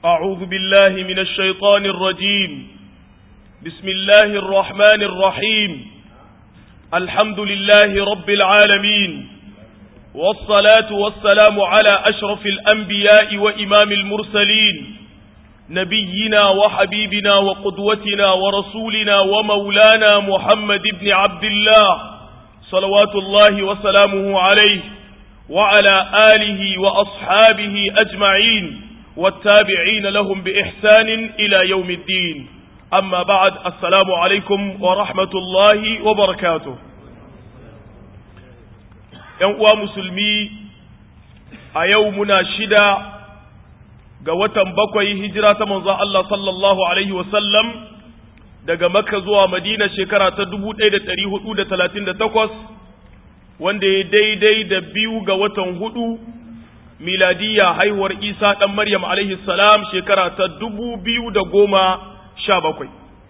أعوذ بالله من الشيطان الرجيم بسم الله الرحمن الرحيم الحمد لله رب العالمين والصلاة والسلام على أشرف الأنبياء وإمام المرسلين نبينا وحبيبنا وقدوتنا ورسولنا ومولانا محمد بن عبد الله صلوات الله وسلامه عليه وعلى آله وأصحابه أجمعين والتابعين لهم بإحسان إلى يوم الدين أما بعد السلام عليكم ورحمة الله وبركاته ‘Yan musulmi a yau muna shida ga watan bakwai hijira ta manzon Allah sallallahu Alaihi wasallam daga Makka zuwa Madina shekara ta 1438 wanda ya daidai da biyu ga watan hudu miladiya haihuwar Isa ɗan Maryam alaihi salam shekara ta dubu biyu da goma sha bakwai.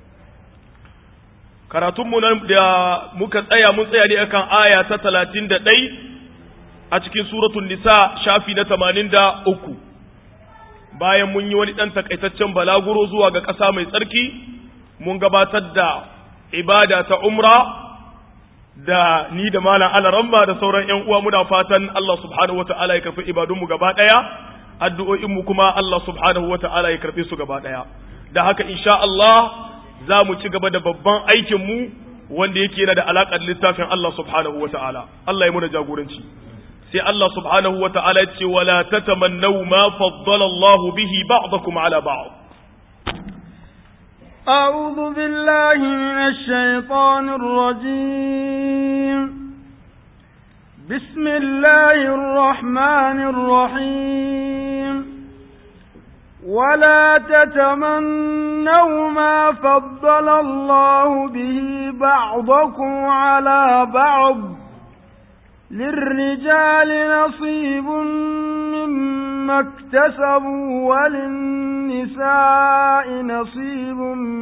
Karatunmu nan da muka tsaya mun tsaya ne akan aya ta talatin da ɗai a cikin suratun nisa shafi na tamanin da uku. Bayan mun yi wani ɗan takaitaccen balaguro zuwa ga ƙasa mai tsarki, mun gabatar da ibada ta umra da ni da malam alaramma da sauran ƴan uwa muna fatan Allah subhanahu wata'ala ya karfi ibadunmu gaba ɗaya addu'o'inmu kuma Allah subhanahu wata'ala ya karfi su gaba ɗaya da haka insha Allah za mu ci gaba da babban aikin mu wanda yake yana da alaƙar littafin Allah subhanahu wata'ala Allah ya muna jagoranci sai Allah subhanahu wata'ala ya ce wala tatamannaw ma faddala Allah bihi ba'dakum ala ba'd أعوذ بالله من الشيطان الرجيم بسم الله الرحمن الرحيم ولا تتمنوا ما فضل الله به بعضكم على بعض للرجال نصيب مما اكتسبوا وللنساء نصيب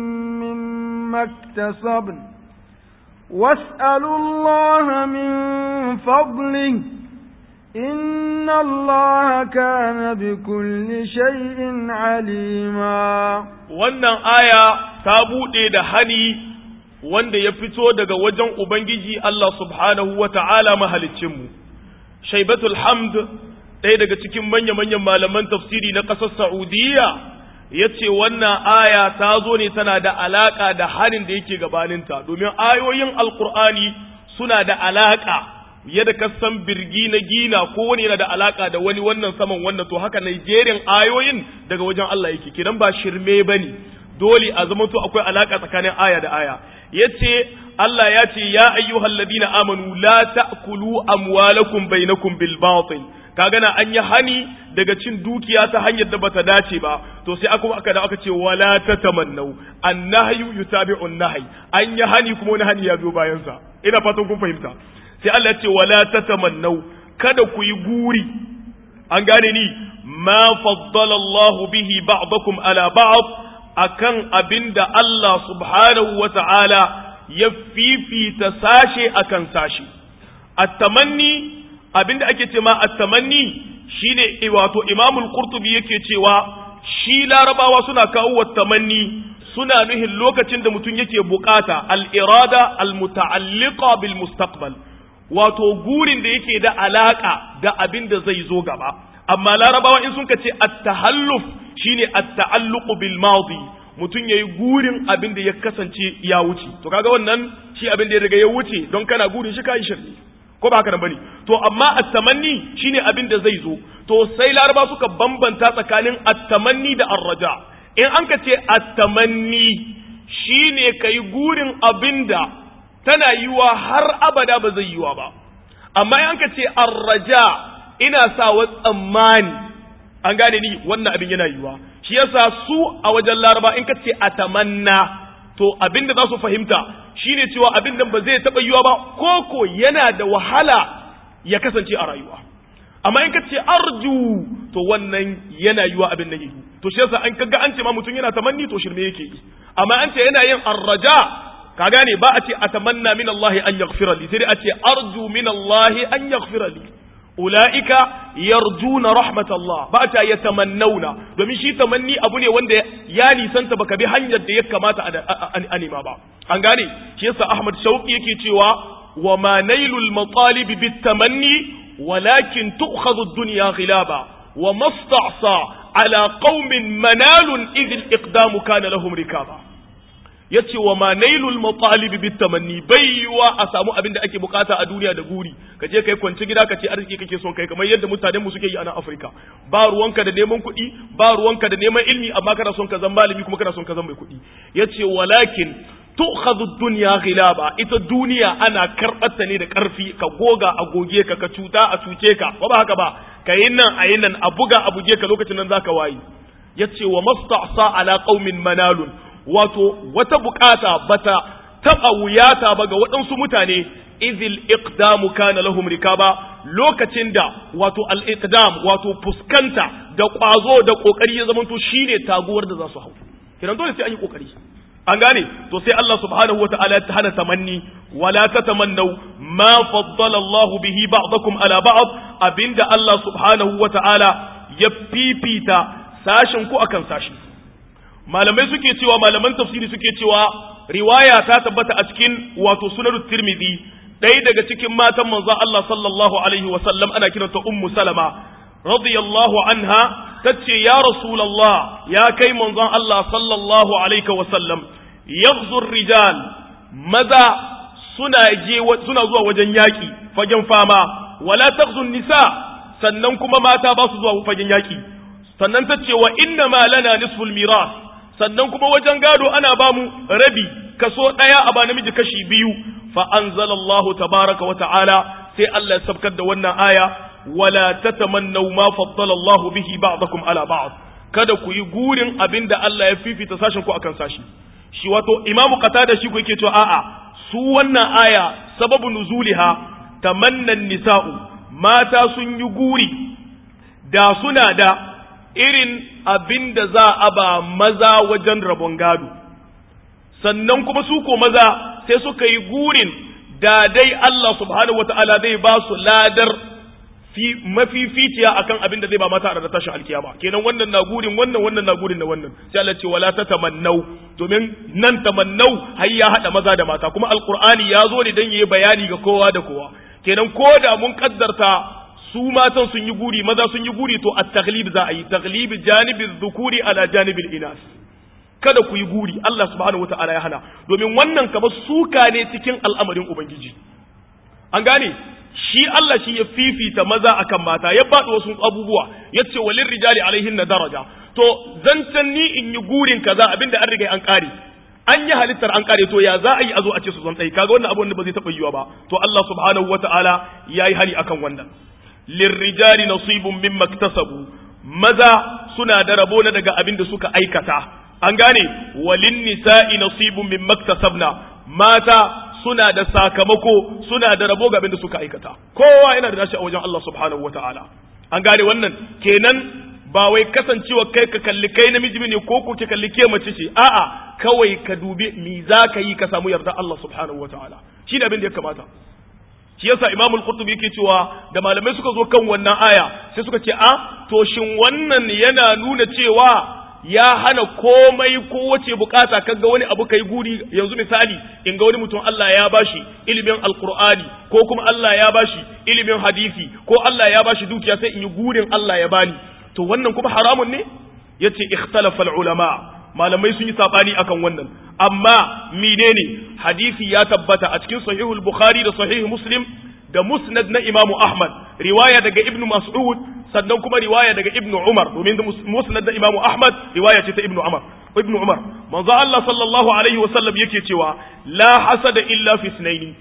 مما اكتسبن واسألوا الله من فضله إن الله كان بكل شيء عليما wannan aya ta buɗe da hani wanda ya fito daga wajen Ubangiji Allah subhanahu wa ta'ala mahalicinmu. Shaibatul Hamd ɗaya daga cikin manya-manyan malaman tafsiri na ƙasar Sa'udiyya ya ce wannan aya ta zo ne tana da alaƙa da hanin da yake gabaninta, domin ayoyin Alƙur'ani suna da alaƙa yadda ka san birgi na gina ko wani yana da alaƙa da wani wannan saman wannan to haka Nigerian ayoyin daga wajen Allah yake kidan ba shirme bane dole a zama to akwai alaƙa tsakanin aya da aya yace Allah ya ce ya ayyuhal ladina amanu la ta'kulu amwalakum bainakum bil batil kaga na an yi hani daga cin dukiya ta hanyar da bata dace ba to sai aka aka da aka ce wala tatamannu annahyu yutabi'u an-nahy an yi hani kuma wani hani ya zo bayan sa ina fatan kun fahimta sai Allah ya ce wala tatamannu kada ku yi guri an gane ni ma faddala Allah bihi ba'dakum ala ba'd akan abinda Allah subhanahu wa ta'ala ya fifita sashe akan sashe at-tamanni abinda ake ce ma at-tamanni shine wato Imamul Qurtubi yake cewa shi Larabawa suna kawo wat-tamanni suna nuhin lokacin da mutum yake bukata al-irada al-muta'alliqa bil mustaqbal wato gurin da yake da alaka da abin da zai zo gaba amma Larabawa in sun ce at-tahalluf shine at-ta'alluqu bil madi mutum yayi gurin abin da ya kasance ya wuce to kaga wannan shi abin da ya riga ya wuce don kana gurin shi kai shirye ko ba haka nan bane to amma at-tamanni shine abin da zai zo to sai laraba suka bambanta tsakanin at-tamanni da ar-raja in an ka ce at-tamanni shine kai gurin abinda tana yiwa har abada ba zai yiwa ba amma in an ka ce ar-raja ina sa wa tsammani an gane ni wannan abin yana yiwa shi yasa su a wajen laraba in ka ce atamanna to abin da za su fahimta shine cewa abin nan ba zai taɓa yiwa ba koko yana da wahala ya kasance a rayuwa amma in ka ce arju to wannan yana yiwa abin nan yi to shi yasa an kaga an ce ma mutum yana tamanni to shirme yake yi amma an ce yana yin arraja ka gane ba a ce atamanna min Allah an yaghfira li sai dai a ce arju min Allah an yaghfira li ulaika yarjuna rahmatallah ba ta yatamannauna domin shi tamanni abu ne wanda ya nisanta baka bi hanyar da ya kamata a nema ba an gane shi yasa Ahmad Shauki yake cewa wa ma nailul matalib bit tamanni walakin tu'khadhu ad-dunya ghilaba wa masta'sa ala qaumin manalun idh al-iqdamu kana lahum rikaba yace wa ma nailul matalib bit tamanni baiwa a samu abin da ake bukata a duniya da guri ka je kai kwanci gida ka ce arziki kake son kai kamar yadda mutanen mu suke yi a nan Afirka ba ruwanka da neman kuɗi ba ruwanka da neman ilmi amma kana son ka zama malami kuma kana son ka zama mai kuɗi yace walakin tu'khadhu ad-dunya ghilaba ita duniya ana karbata ne da karfi ka goga a goge ka ka cuta a cuce ka ba haka ba kayin nan a nan a buga a buge ka lokacin nan zaka wayi yace wa masta'sa ala qaumin manalun wato wata bukata bata taba wuyata ba ga waɗansu mutane izil iqdamu kana lahum rikaba lokacin da wato al iqdam wato fuskanta da kwazo da kokari ya zamanto shine taguwar da za su hau kiran dole sai an yi kokari an gane to sai Allah subhanahu wataala ya hana tamanni wala tatamannu ma faddala Allah bihi ba'dakum ala ba'd abinda Allah subhanahu wataala ya fifita sashin ku akan sashi malamai suke cewa malaman tafsiri suke cewa riwaya ta tabbata a cikin wato sunan tirmidhi ɗaya daga cikin matan manzon Allah sallallahu alaihi wa sallam ana kiranta ummu salama radiyallahu anha tace ya rasulullah ya kai manzon Allah sallallahu alaihi wa sallam yaghzu rijal maza suna je suna zuwa wajen yaki fagen fama wala taghzu nisa sannan kuma mata ba su zuwa fagen yaki sannan tace wa inna ma lana nisful miras sannan kuma wajen gado ana ba mu rabi kaso ɗaya a ba namiji kashi biyu fa anzalallahu tabaraka wa ta'ala sai Allah ya sabkar da wannan aya wala tatamannaw ma faddala Allahu bihi ba'dakum ala ba'd kada ku yi gurin abinda Allah ya fifita sashin ku akan sashi shi wato imamu qatada shi ku yake cewa a'a su wannan aya sababu nuzuliha tamanna nisa'u mata sun yi guri da suna da irin abin da za a ba maza wajen rabon gado sannan kuma su ko maza sai suka yi gurin da dai Allah subhanahu wata'ala zai ba su ladar fi mafificiya akan abin da zai ba mata a tashin alkiyama kenan wannan na gurin wannan wannan na gurin da wannan sai Allah ce wala tatamannau domin nan tamannau har ya hada maza da mata kuma alqur'ani ya zo ne dan yayi bayani ga kowa da kowa kenan ko da mun kaddarta su matan sun yi guri maza sun yi guri to at-taghlib za a yi taghlib janibi dhukuri ala janibil inas kada ku yi guri Allah subhanahu wataala ya hana domin wannan kamar suka ne cikin al'amarin ubangiji an gane shi Allah shi ya fifita maza akan mata ya bada wasu abubuwa yace walin rijali alaihin na daraja to zancan ni in yi gurin kaza abinda an riga an kare an yi halittar an kare to ya za a yi a zo a ce su zan tsaye kaga wannan abu wanda ba zai taɓa yiwa ba to Allah subhanahu wataala yayi hari akan wannan lirrijali nasibun mimma iktasabu maza suna da rabo na daga abin da suka aikata an gane walin nisa'i nasibun mimma iktasabna mata suna da sakamako suna da rabo ga abin da suka aikata kowa yana da nashi a wajen Allah subhanahu wataala an gane wannan kenan ba wai kasancewa kai ka kalli kai namiji ne ko ko ki kalli ke mace ce a'a kawai ka dubi me za ka yi ka samu yarda Allah subhanahu wataala shi da abin da ya kamata shi yasa Imam al-Qurtubi yake cewa da malamai suka zo kan wannan aya sai suka ce a to shin wannan yana nuna cewa ya hana komai ko wace bukata kaga wani abu kai guri yanzu misali in ga wani mutum Allah ya bashi ilimin alqur'ani ko kuma Allah ya bashi ilimin hadisi ko Allah ya bashi dukiya sai in yi gurin Allah ya bani to wannan kuma haramun ne yace ikhtalafa ulama malamai sun yi sabani akan wannan amma menene hadisi ya tabbata a cikin sahihul bukhari da sahih muslim da musnad na imamu ahmad riwaya daga ibnu mas'ud sannan kuma riwaya daga ibnu umar domin da musnad na imamu ahmad riwaya ce ta ibnu umar ibnu umar manzo Allah sallallahu alaihi wasallam yake cewa la hasada illa fi sunaini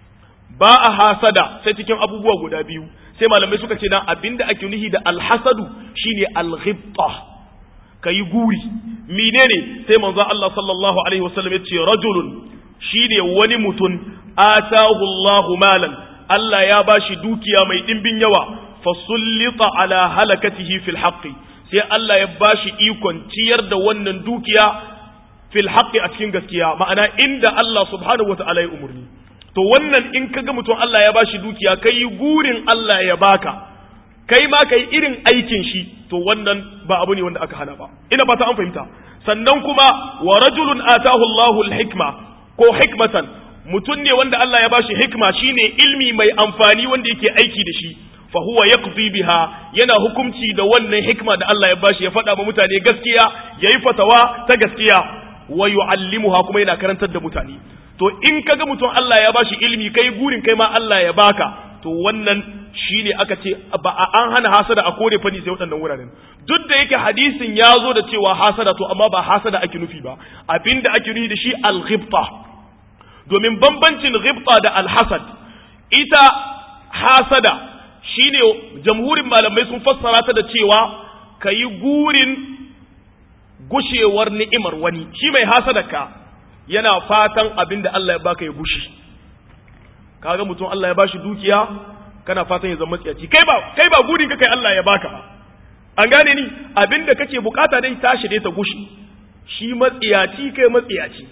ba a hasada sai cikin abubuwa guda biyu sai malamai suka ce na abinda ake nuhi da alhasadu shine alghibta kayi guri menene sai manzo Allah sallallahu alaihi wasallam yace rajulun shine wani mutum atahu Allahu malan Allah ya bashi dukiya mai dimbin yawa fasullita ala halakatihi fil haqqi sai Allah ya bashi ikon ciyar da wannan dukiya fil haqqi a cikin gaskiya ma'ana inda Allah subhanahu wata'ala ya umurni to wannan in kaga mutum Allah ya bashi dukiya kai gurin Allah ya baka kai ma kai irin aikin shi to wannan ba abu ne wanda aka hana ba ina fata an fahimta sannan kuma wa rajulun atahu Allahu al-hikma ko hikmatan mutum ne wanda Allah ya bashi hikma shine ilmi mai amfani wanda yake aiki da shi fa huwa yaqdi biha yana hukunci da wannan hikma da Allah ya bashi ya faɗa ma mutane gaskiya yayi fatawa ta gaskiya wa yu'allimuha kuma yana karantar da mutane to in kaga mutum Allah ya bashi ilmi kai gurin kai ma Allah ya baka to wannan shine aka ce ba an hana hasada a kore fani sai waɗannan wuraren duk da yake hadisin ya zo da cewa hasada to amma ba hasada ake nufi ba abinda ake nufi da shi al-ghibta domin bambancin ghibta da al-hasad ita hasada shine jamhurin malamai sun fassara ta da cewa kayi gurin gushewar ni'imar wani shi mai hasadaka yana fatan abinda Allah ya baka ya gushi kaga mutum Allah ya bashi dukiya kana fatan ya zama tsiyaci kai ba kai ba gurin ka kai Allah ya baka ba an gane ni abinda kake bukata dai tashi dai ta gushi shi matsiyaci kai matsiyaci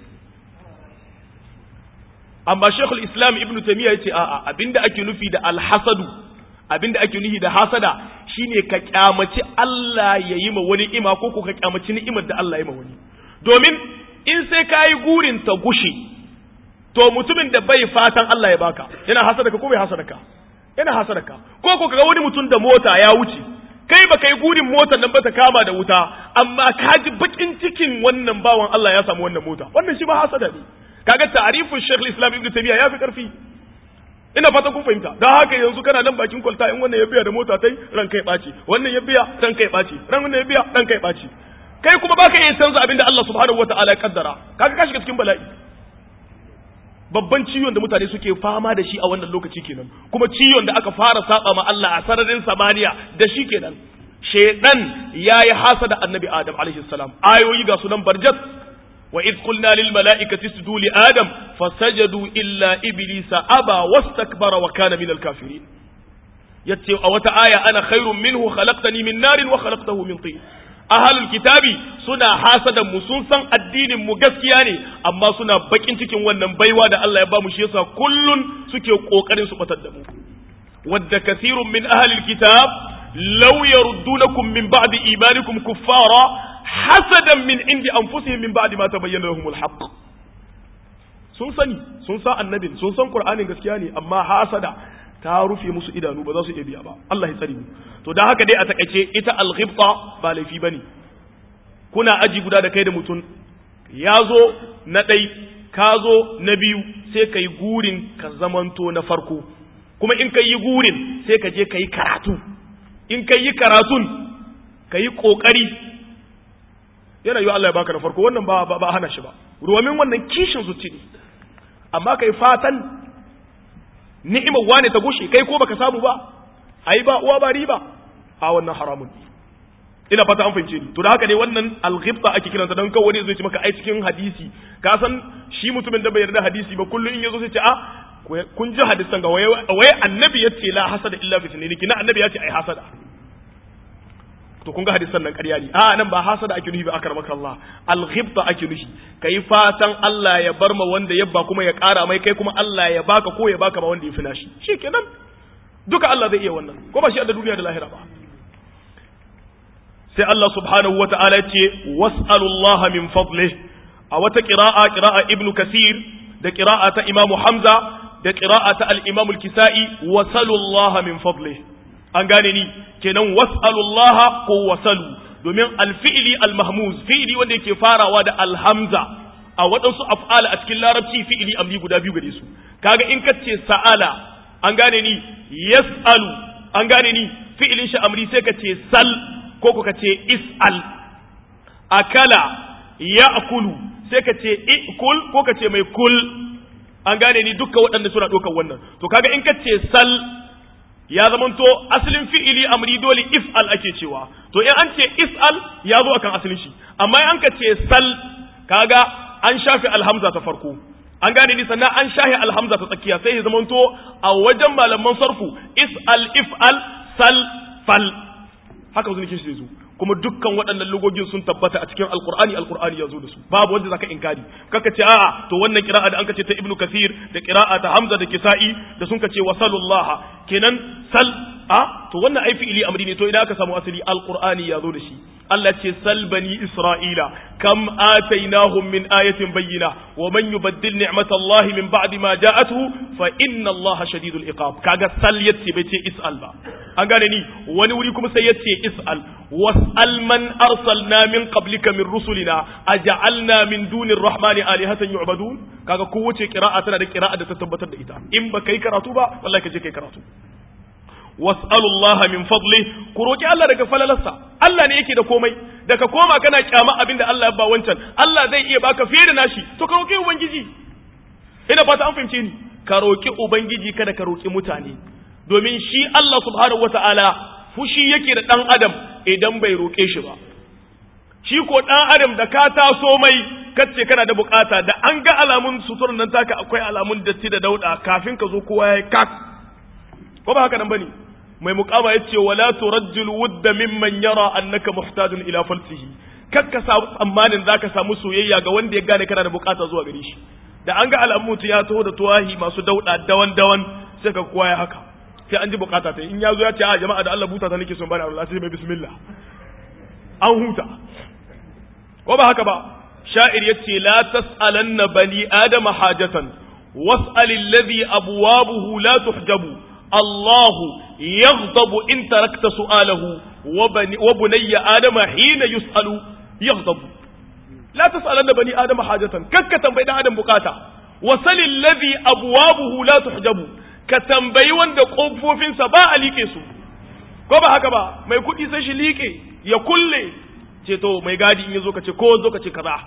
amma Sheikhul Islam Ibn Taymiyyah yace a'a abinda ake nufi da alhasadu abinda ake nufi da hasada shine ka kyamaci Allah ya yi ma wani ima ko ko ka kyamaci ni'imar da Allah ya yi ma wani domin in sai ka yi gurin ta gushi to mutumin da bai fatan Allah ya baka yana hasada ka ko bai hasada ka yana hasada ka ko ko kaga wani mutum da mota ya wuce kai ba kai gurin motar nan ba ta kama da wuta amma ka ji bakin cikin wannan bawan Allah ya samu wannan mota wannan shi ba hasada ne kaga ta'rifin Sheikh Islam Ibn Taymiyyah ya fi karfi ina fata kun fahimta don haka yanzu kana nan bakin kwalta in wannan ya biya da mota tai ran kai ɓaci wannan ya biya ran kai ɓaci ran wannan ya biya ran kai ɓaci kai kuma baka iya canza abin da Allah subhanahu wataala ya kaddara kaga ka shiga cikin bala'i babban ciwon da mutane suke fama da shi a wannan lokaci kenan kuma ciwon da aka fara saba ma Allah a sararin samaniya da shi kenan shedan yayi hasada annabi adam alaihi salam ayoyi ga sunan barjat وإذ قلنا للملائكة اسجدوا لآدم فسجدوا إلا إبليس أبى واستكبر وكان من الكافرين يتي أو آية أنا خير منه خلقتني من نار وخلقته من طين أهل الكتاب سنا حاسدا مسنسا الدين مغسكياني أما سنا بكين تكين ونن بيوا دا الله يبا مشيسا كل سكي قوكرين سبتدمو ود كثير من أهل الكتاب لو يردونكم من بعد إيمانكم كفارا hasadan min indi anfusihim min ba'di ma tabayyana lahumul haqq sun sani sun san annabin sun san qur'anin gaskiya ne amma hasada ta rufe musu idanu ba za su iya biya ba Allah ya tsare mu to dan haka dai a takaice ita al-ghibta ba laifi bane kuna aji guda da kai da mutum ya zo na ɗai ka zo na biyu sai ka yi gurin ka zamanto na farko kuma in ka yi gurin sai ka je ka yi karatu in ka yi karatun ka yi ƙoƙari yana yi Allah ya baka na farko wannan ba ba hana shi ba domin wannan kishin zuci ne amma kai fatan ni'imar wane ta gushe kai ko baka samu ba ai ba uwa ba riba a wannan haramun ina fata an fahimce ni to da haka ne wannan alghibta ake kiransa dan kawai wani zai ce maka ai cikin hadisi ka san shi mutumin da bai yarda hadisi ba kullun in yazo sai ce a kun ji hadisan ga waye annabi yace la hasada illa fi sunnati kina annabi yace ai hasada to kun ga hadisan nan ƙarya ne a nan ba hasada ake nufi ba akar maka Allah alghibta ake nufi kai fatan Allah ya bar ma wanda ya ba kuma ya ƙara mai kai kuma Allah ya baka ko ya baka ma wanda ya fina shi shikenan duka Allah zai iya wannan ko ba shi da duniya da lahira ba sai Allah subhanahu wa ta'ala ce was'alullaha min fadlih a wata qira'a qira'a ibnu kasir da qira'a ta imamu hamza da qira'a ta al-imamu al-kisa'i wasalullaha min fadlih an gane ni kenan was'alullaha ko wasalu domin alfi'li almahmuz fi'li wanda yake farawa da alhamza a waɗansu af'ala a cikin larabci fi'li amri guda biyu gare su kaga in ka ce sa'ala an gane ni yas'alu an gane ni fi'lin shi amri sai ka ce sal ko ka ce is'al akala ya'kulu sai ka ce ikul ko ka ce mai kul an gane ni dukkan waɗanda suna ɗaukar wannan to kaga in ka ce sal ya zamanto asalin fi'ili amri dole if'al ake cewa to in an ce is'al ya zo akan asalin shi amma in an ka ce sal kaga an shafe alhamza ta farko an gane ni sannan an shafe alhamza ta tsakiya sai ya zamanto a wajen malaman sarfu is'al if'al sal fal haka wasu nake shi zo kuma dukkan waɗannan lugogin sun tabbata a cikin alqur'ani alqur'ani ya zo da su babu wanda zaka inkari kaka ce a'a to wannan qira'a da an ce ta ibnu kathir da qira'a ta hamza da kisa'i da sun ce wasalullaha kenan sal a to wannan ai fi'ili amri ne to idan aka samu asali alqur'ani ya zo da shi Allah ce sal bani isra'ila kam atainahum min ayatin bayyina wa man yubaddil ni'matallahi min ba'di ma ja'atuhu fa inna Allaha shadidul iqab kaga sal yace bai ce is'al ba an gane ni wani wuri kuma sai yace is'al was'al man arsalna min qablika min rusulina aja'alna min dunir rahmani alihatan yu'badun kaga kowace qira'a tana da qira'a da ta tabbatar da ita in ba kai karatu ba wallahi ka je kai karatu was'alullaha min fadli ku roki Allah daga falalarsa Allah ne yake da komai daga koma kana kyama abinda Allah ya ba wancan Allah zai iya baka fiye da nashi to ka roki ubangiji ina fata an fahimce ni ka roki ubangiji kada ka roki mutane domin shi Allah subhanahu wata'ala fushi yake da dan adam idan bai roke shi ba shi ko dan adam da ka taso mai kace kana da bukata da an ga alamun suturar nan taka akwai alamun datti da dauda kafin ka zo kowa ya kak ko ba haka nan bane mai mukama yace wala turajjil wudda mimman yara annaka muhtajun ila falsihi kakka samu tsammanin zaka samu soyayya ga wanda ya gane kana da bukata zuwa gare shi da an ga alamu ya taho da tuwahi masu dauda dawan dawan sai ka kowa ya haka sai an ji bukata ta in ya zo ya ce a jama'a da Allah buta ta nake son bani Allah sai mai bismillah an huta ko ba haka ba sha'ir yace la tas'alanna bani adama hajatan was'al alladhi abwabuhu la tuhjabu الله يغضب إن تركت سؤاله وبني آدم حين يسأل يغضب لا تسألن بني آدم حاجة كك بين آدم بقاتا وسل الذي أبوابه لا تحجب كتنبي وند قفوفين سبا ليكي سو ko ba haka ba mai kuɗi sai shi liƙe ya kulle ce to mai gadi in yazo ka ce ko zo ka ce kaza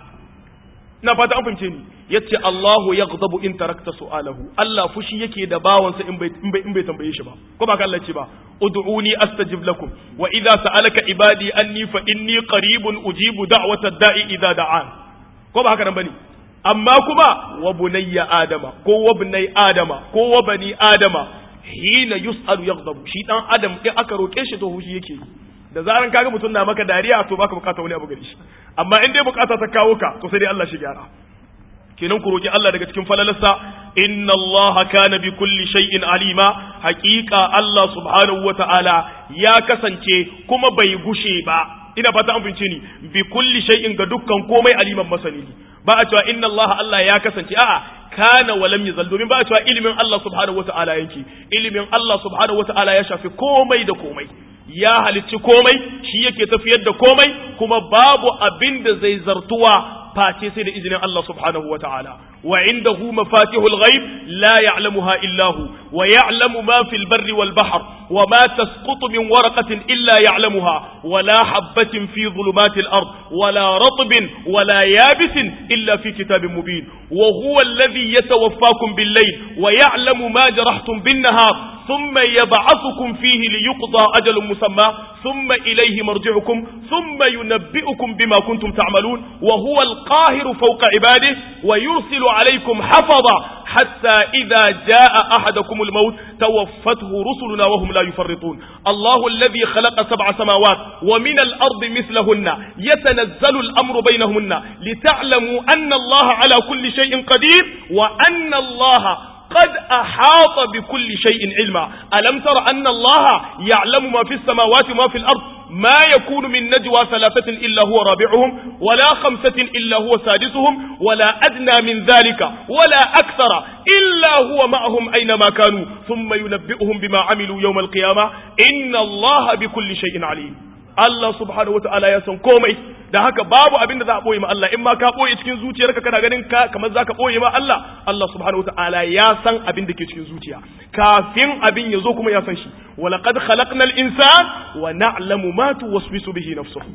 na fata an fahimce ni yace Allahu yaghdabu in tarakta su'alahu Allah fushi yake da bawansa in bai in bai tambaye shi ba ko ba ka Allah ce ba ud'uni astajib lakum wa idza sa'alaka ibadi anni fa inni qaribun ujibu da'wata da'i idza da'an ko ba haka nan bane amma kuma wa bunayya adama ko wa bunay adama ko wa bani adama hina yus'alu yaghdabu shi dan adam in aka roke shi to fushi yake da zaran kaga mutum na maka dariya to baka bukata wani abu gare shi amma in dai bukata ta kawo ka to sai dai Allah shi gyara kenan ku roki Allah daga cikin falalarsa inna Allah kana bi kulli shay'in alima haqiqa Allah subhanahu wata'ala ya kasance kuma bai gushe ba ina fata an fince ni bi kulli shay'in ga dukkan komai aliman masani ba a cewa inna Allah Allah ya kasance a'a kana wa lam yazal domin ba a cewa ilimin Allah subhanahu wata'ala yake ilimin Allah subhanahu wata'ala ya shafi komai da komai ya halicci komai shi yake tafiyar da komai kuma babu abin da zai zartuwa face sai da izinin Allah subhanahu wa ta'ala wa indahu mafatihul ghaib la ya'lamuha illa hu wa ya'lamu ma fil barri wal bahr wa ma tasqutu min waraqatin illa ya'lamuha wa la habatin fi dhulumatil ard wa la ratbin wa la yabisin illa fi kitabin mubin wa huwa alladhi yatawaffakum bil layl wa ya'lamu ma jarahtum bin nahar ثم يبعثكم فيه ليقضى أجل مسمى ثم إليه مرجعكم ثم ينبئكم بما كنتم تعملون وهو القاهر فوق عباده ويرسل عليكم حفظا حتى إذا جاء أحدكم الموت توفته رسلنا وهم لا يفرطون الله الذي خلق سبع سماوات ومن الأرض مثلهن يتنزل الأمر بينهن لتعلموا أن الله على كل شيء قدير وأن الله قد أحاط بكل شيء علما ألم تر أن الله يعلم ما في السماوات وما في الأرض ما يكون من نجوى ثلاثة إلا هو رابعهم ولا خمسة إلا هو سادسهم ولا أدنى من ذلك ولا أكثر إلا هو معهم أينما كانوا ثم ينبئهم بما عملوا يوم القيامة إن الله بكل شيء عليم Allah subhanahu wata'ala ya san komai da haka babu abin da za a boye ma Allah in ma ka boye cikin zuciyarka kana ganin ka kamar za ka boye ma Allah Allah subhanahu wata'ala ya san abin da ke cikin zuciya kafin abin ya zo kuma ya san shi wa laqad khalaqnal insan wa na'lamu ma tuwaswisu bihi nafsuhu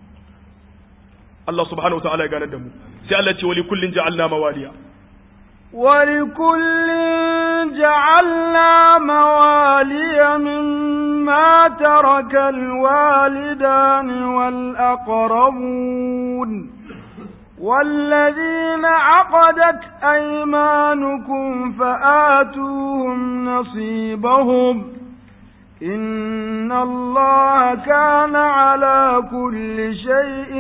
Allah subhanahu wata'ala ya gane da mu sai Allah ce wa li kullin ja'alna mawaliya ولكل جعلنا موالي مما ترك الوالدان والأقربون والذين عقدت أيمانكم فآتوهم نصيبهم إن الله كان على كل شيء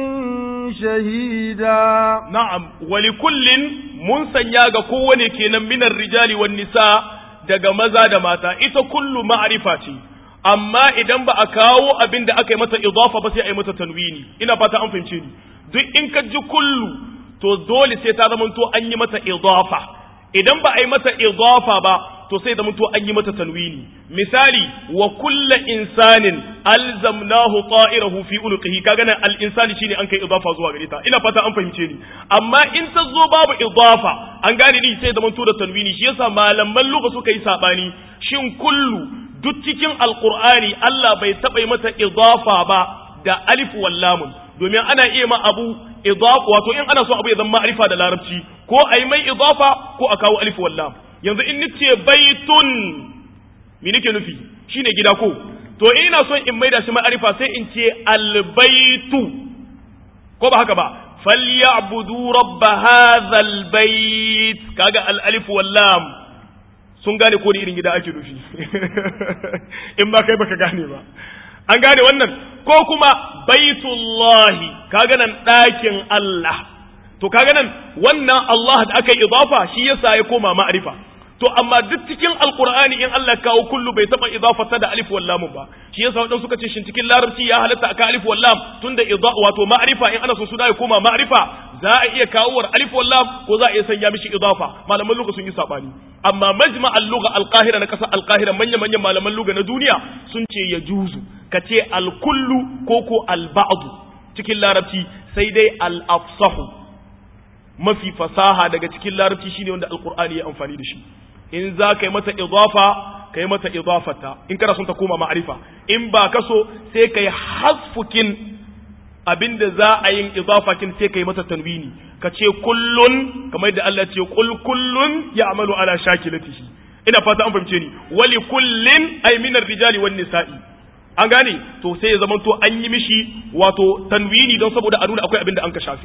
شهيدا na'am wali kullin mun sanya ga kowane kenan minar rijali wan nisa daga maza da mata ita kullu ma'arifa ce amma idan ba a kawo abin da aka yi mata idafa ba sai a yi mata tanwini ina fata an fahimce ni duk in ka ji kullu to dole sai ta zama to an yi mata idafa idan ba a yi mata idafa ba to sai zama to an yi mata tanwini misali wa kulla insanin alzamnahu ta'irahu fi ulqihi kaga nan al insani shine an kai idafa zuwa gare ta ina fata an fahimce ni amma in ta zo babu idafa an gane ni sai zama to da tanwini shi yasa malaman lugha suka yi sabani shin kullu duk cikin alqur'ani Allah bai taba yi mata idafa ba da alif wal lamun domin ana iya ma abu idafa wato in ana so abu ya zama ma'rifa da larabci ko ai mai idafa ko a kawo alif wal lam yanzu in nace baitun me nake nufi shine gida ko to ina son in maida shi ma'arifa sai in ce albaitu ko ba haka ba falyabudu rabb hadha albayt kaga al alif wal lam sun gane ko irin gida ake nufi in ba kai baka gane ba an gane wannan ko kuma baitullahi kaga nan ɗakin Allah to kaga nan wannan Allah da aka yi idafa shi yasa ya koma ma'arifa to amma duk cikin alqur'ani in Allah kawo kullu bai taba idafata da alif wal lam ba shi yasa wadan suka ce shin cikin larabci ya halatta aka alif wal lam tunda idha wato ma'rifa in ana so su da ya koma ma'rifa za a iya kawo war alif wal lam ko za a iya sanya mishi idafa malaman lugha sun yi sabani amma majma' al-lugha al-qahira na kasar al-qahira manyan manyan malaman lugha na duniya sun ce ya juzu kace al-kullu ko ko al-ba'd cikin larabci sai dai al-afsahu mafi fasaha daga cikin larabci shine wanda alqur'ani ya amfani da shi in za ka yi mata idafa ka yi mata idafata in kana son ta koma ma'arifa in ba ka so sai ka yi hasfukin abinda za a yin idafakin sai ka yi mata tanwini ka ce kullun kamar yadda Allah ce kul kullun ya'malu ala shakilatihi ina fata an fahimce ni wali kullin ay min rijali wan nisa'i an gane to sai ya zama to an yi mishi wato tanwini don saboda a nuna akwai abinda an ka shafi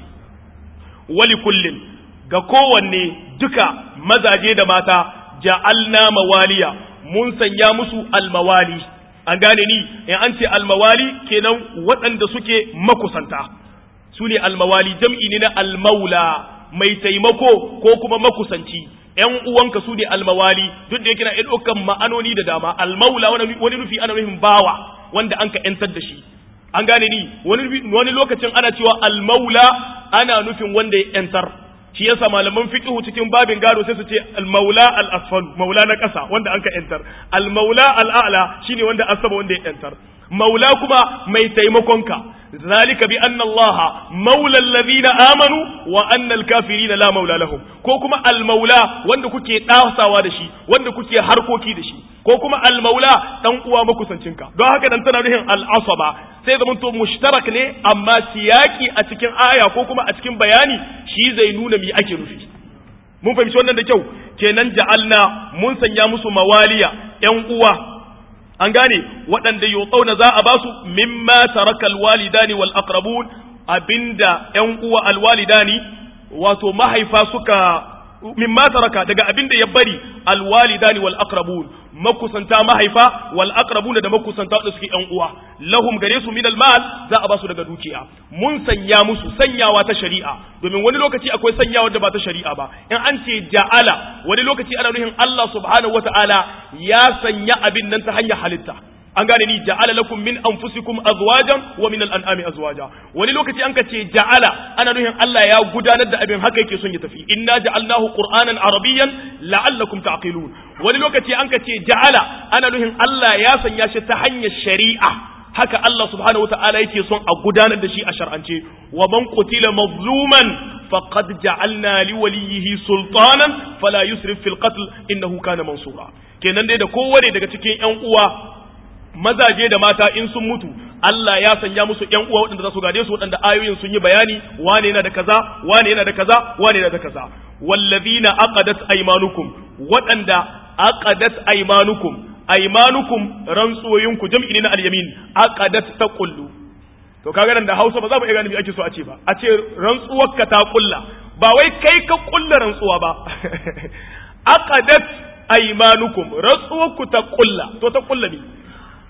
wali kullin ga kowanne duka mazaje da mata ja'alna mawaliya mun sanya musu almawali an gane ni in an ce almawali kenan waɗanda suke makusanta su ne almawali jam'i ne na almaula mai taimako ko kuma makusanci ‘yan uwanka su ne almawali duk da yake na ɗaukan ma'anoni da dama almaula wani nufi ana nufin bawa wanda an ka ‘yantar da shi an gane ni wani lokacin ana cewa almaula ana nufin wanda ya ‘yantar shi yasa malaman fiqhu cikin babin gado sai su ce al-maula al-asfal maula na ƙasa wanda anka yantar al-maula al-a'la shine wanda asaba wanda ya yantar maula kuma mai taimakonka zalika bi anna allaha maula alladhina amanu wa anna al-kafirina la maula lahum ko kuma al-maula wanda kuke dasawa da shi wanda kuke harkoki da shi ko kuma al-maula dan uwa makusancinka don haka dan tana nuhin al-asaba sai zaman to mushtarak ne amma siyaki a cikin aya ko kuma a cikin bayani shi zai nuna mi ake nufi mun fahimci wannan da kyau kenan ja'alna mun sanya musu mawaliya ƴan uwa an gane waɗanda yotsauna za a basu mimma tarakal walidani wal aqrabun abinda ƴan uwa alwalidani wato mahaifa suka mimma taraka daga abinda ya bari alwalidani wal aqrabun makusanta mahaifa wal aqrabuna da makusanta da suke yan uwa lahum gare su min al mal za a ba su daga dukiya mun sanya musu sanyawa ta shari'a domin wani lokaci akwai sanyawa da ba ta shari'a ba in an ce ja'ala wani lokaci ana nufin Allah subhanahu wata'ala ya sanya abin nan ta hanyar halitta an gane ni ja'ala lakum min anfusikum azwajan wa min al-an'ami azwaja wani lokaci an ka ce ja'ala ana nufin Allah ya gudanar da abin haka yake son ya tafi inna ja'alnahu qur'anan arabiyyan la'allakum ta'qilun wani lokaci an ka ce ja'ala ana nufin Allah ya sanya shi ta hanyar shari'a haka Allah subhanahu wata'ala yake son a gudanar da shi a shar'ance wa man qutila mazluman faqad ja'alna li waliyhi sultanan fala yusrif fil qatl innahu kana mansura kenan dai da kowane daga cikin yan uwa mazaje da mata in sun mutu Allah ya sanya musu ƴan uwa waɗanda za su gade su waɗanda ayoyin sun yi bayani wane yana da kaza wane yana da kaza wane yana da kaza wallazina aqadat aymanukum waɗanda aqadat aymanukum aymanukum rantsoyinku jam'i ne na al-yamin aqadat taqullu to kaga nan da Hausa ba za mu iya gane me ake so a ce ba a ce rantsuwarka ta kulla ba wai kai ka kulla rantsuwa ba aqadat aymanukum rantsuwarku ta kulla to ta kulla ne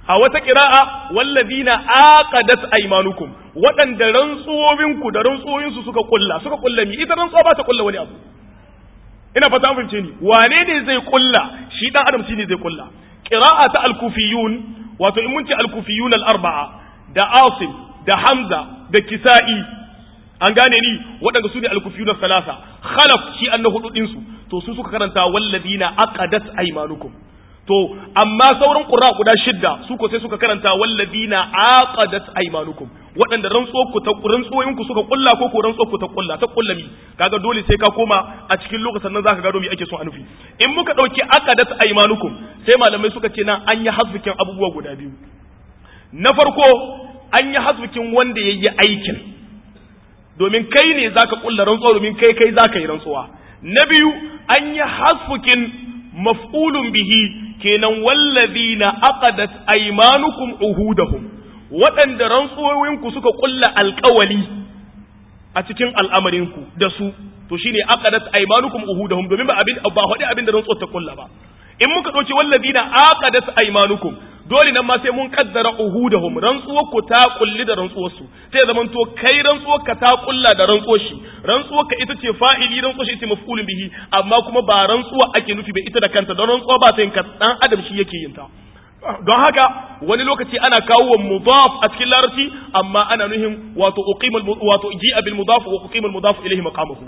a wata qira'a walladina aqadat aymanukum waɗanda rantsuwowinku da rantsuwoyinsu suka kulla suka kulla mi ita rantsuwa ba ta kulla wani abu ina fata mun fahimce ni wane ne zai kulla shi dan adam shine zai kulla qira'a ta al-kufiyun wato in mun ce al-kufiyun al-arba'a da asim da hamza da kisa'i an gane ni waɗanda su ne al-kufiyun al-thalatha khalaf shi an na hudu ɗinsu to su suka karanta walladina aqadat aymanukum to amma sauran qurra guda shidda su ko sai suka karanta walladina aqadat aymanukum waɗanda rantsuwar ku ta rantsuwoyin ku suka kulla ko ko rantsuwar ku ta kulla ta kulla mi kaga dole sai ka koma a cikin lokacin nan zaka gado me ake so a nufi in muka dauki aqadat aymanukum sai malamai suka ce nan an yi hasbikin abubuwa guda biyu na farko an yi hasbikin wanda yayi aikin domin kai ne zaka kulla rantsuwa domin kai kai zaka yi rantsuwa na biyu an yi hasfukin maf'ulun bihi kenan wallazina aqadat aymanukum uhudahum waɗanda rantsuwoyinku suka kulla alƙawali a cikin al'amarinku da su to shine aqadat aymanukum uhudahum domin ba abin ba hadi abin da rantsuwar ta kulla ba in muka dauki wallazina aqadat aymanukum dole nan ma sai mun kaddara uhudahum rantsuwar ku ta kulli da rantsuwar su sai zaman to kai rantsuwar ka ta kulla da rantsuwar shi rantsuwar ka ita ce fa'ili rantsuwar shi ita maf'ulun bihi amma kuma ba rantsuwa ake nufi ba ita da kanta don rantsuwa ba ta yin dan adam shi yake yin ta don haka wani lokaci ana kawo wa mudaf a cikin larabci amma ana nuhin wato uqimul wato ji'a bil mudaf wa uqimul mudaf ilayhi maqamuhu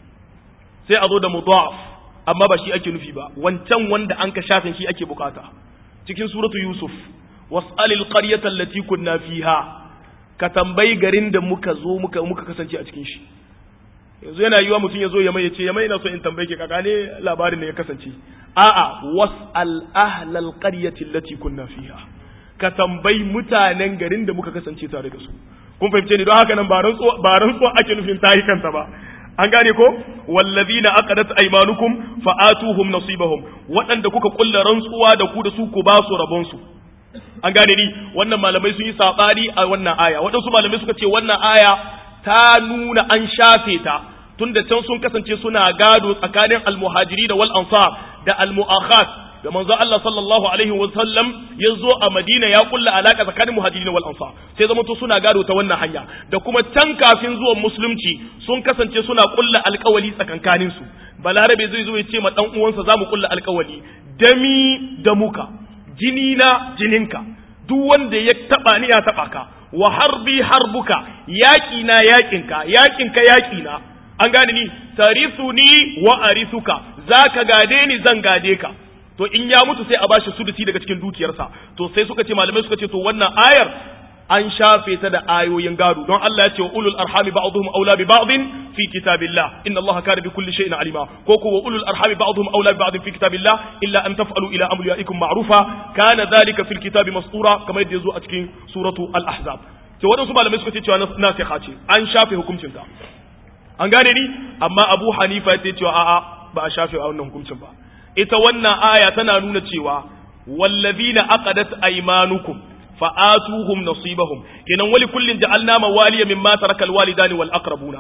sai a zo da mudaf amma ba shi ake nufi ba wancan wanda an ka shafin shi ake bukata cikin suratu yusuf was'alil qaryata allati kunna fiha ka tambayi garin da muka zo muka muka kasance a cikin shi yanzu yana yiwa mutum ya zo ya mai ya ce ya mai na so in tambaye ki kaka ne labarin da ya kasance a'a was'al ahlal qaryati allati kunna fiha ka tambayi mutanen garin da muka kasance tare da su kun fahimce ni don haka nan ba rantsuwa ba rantsuwa ake nufin tayi kanta ba an gane ko wallazina aqadat aymanukum fa'atuhum nasibahum waɗanda kuka kulla rantsuwa da ku da su ku ba su rabon su an gane ni wannan malamai sun yi sabani a wannan aya waɗansu malamai suka ce wannan aya ta nuna an shafe ta tunda can sun kasance suna gado tsakanin almuhajiri da wal ansar da almu'akhat da manzo Allah sallallahu alaihi wa sallam ya zo a Madina ya kulla alaka tsakanin muhajirin wal ansar sai zama to suna gado ta wannan hanya da kuma can kafin zuwan musulunci sun kasance suna kulla alkawali tsakankanin su balarabe zai zo ya ce ma dan uwansa zamu kulla alkawali dami da muka jini na jininka duk wanda ya taba ni ya taba ka wa harbi harbuka yaki na yakinka yakinka yaki na an gane ni tarithuni wa arithuka zaka gade ni zan gade ka to in ya mutu sai a bashi sudusi daga cikin dukiyarsa to sai suka ce malamai suka ce to wannan ayar an shafe ta da ayoyin gado don Allah ya ce wa ulul arhami ba'dhum aula bi ba'dhin fi kitabillah inna Allah kana bi kulli shay'in alima ko ko wa ulul arhami ba'dhum aula bi ba'dhin fi kitabillah illa an taf'alu ila amliyaikum ma'rufa kana dhalika fil kitabi mastura kamar yadda yazo a cikin suratu al-ahzab to wadansu malamai suka ce cewa nasiha ce an shafe hukuncin ta an gane ni amma Abu Hanifa ya ce cewa a'a ba a shafe wannan hukuncin ba ita wannan aya tana nuna cewa wallazina aqadat aymanukum fa'atuhum nasibahum kenan wali kullin ja'alna mawaliya mimma tarakal walidani wal aqrabuna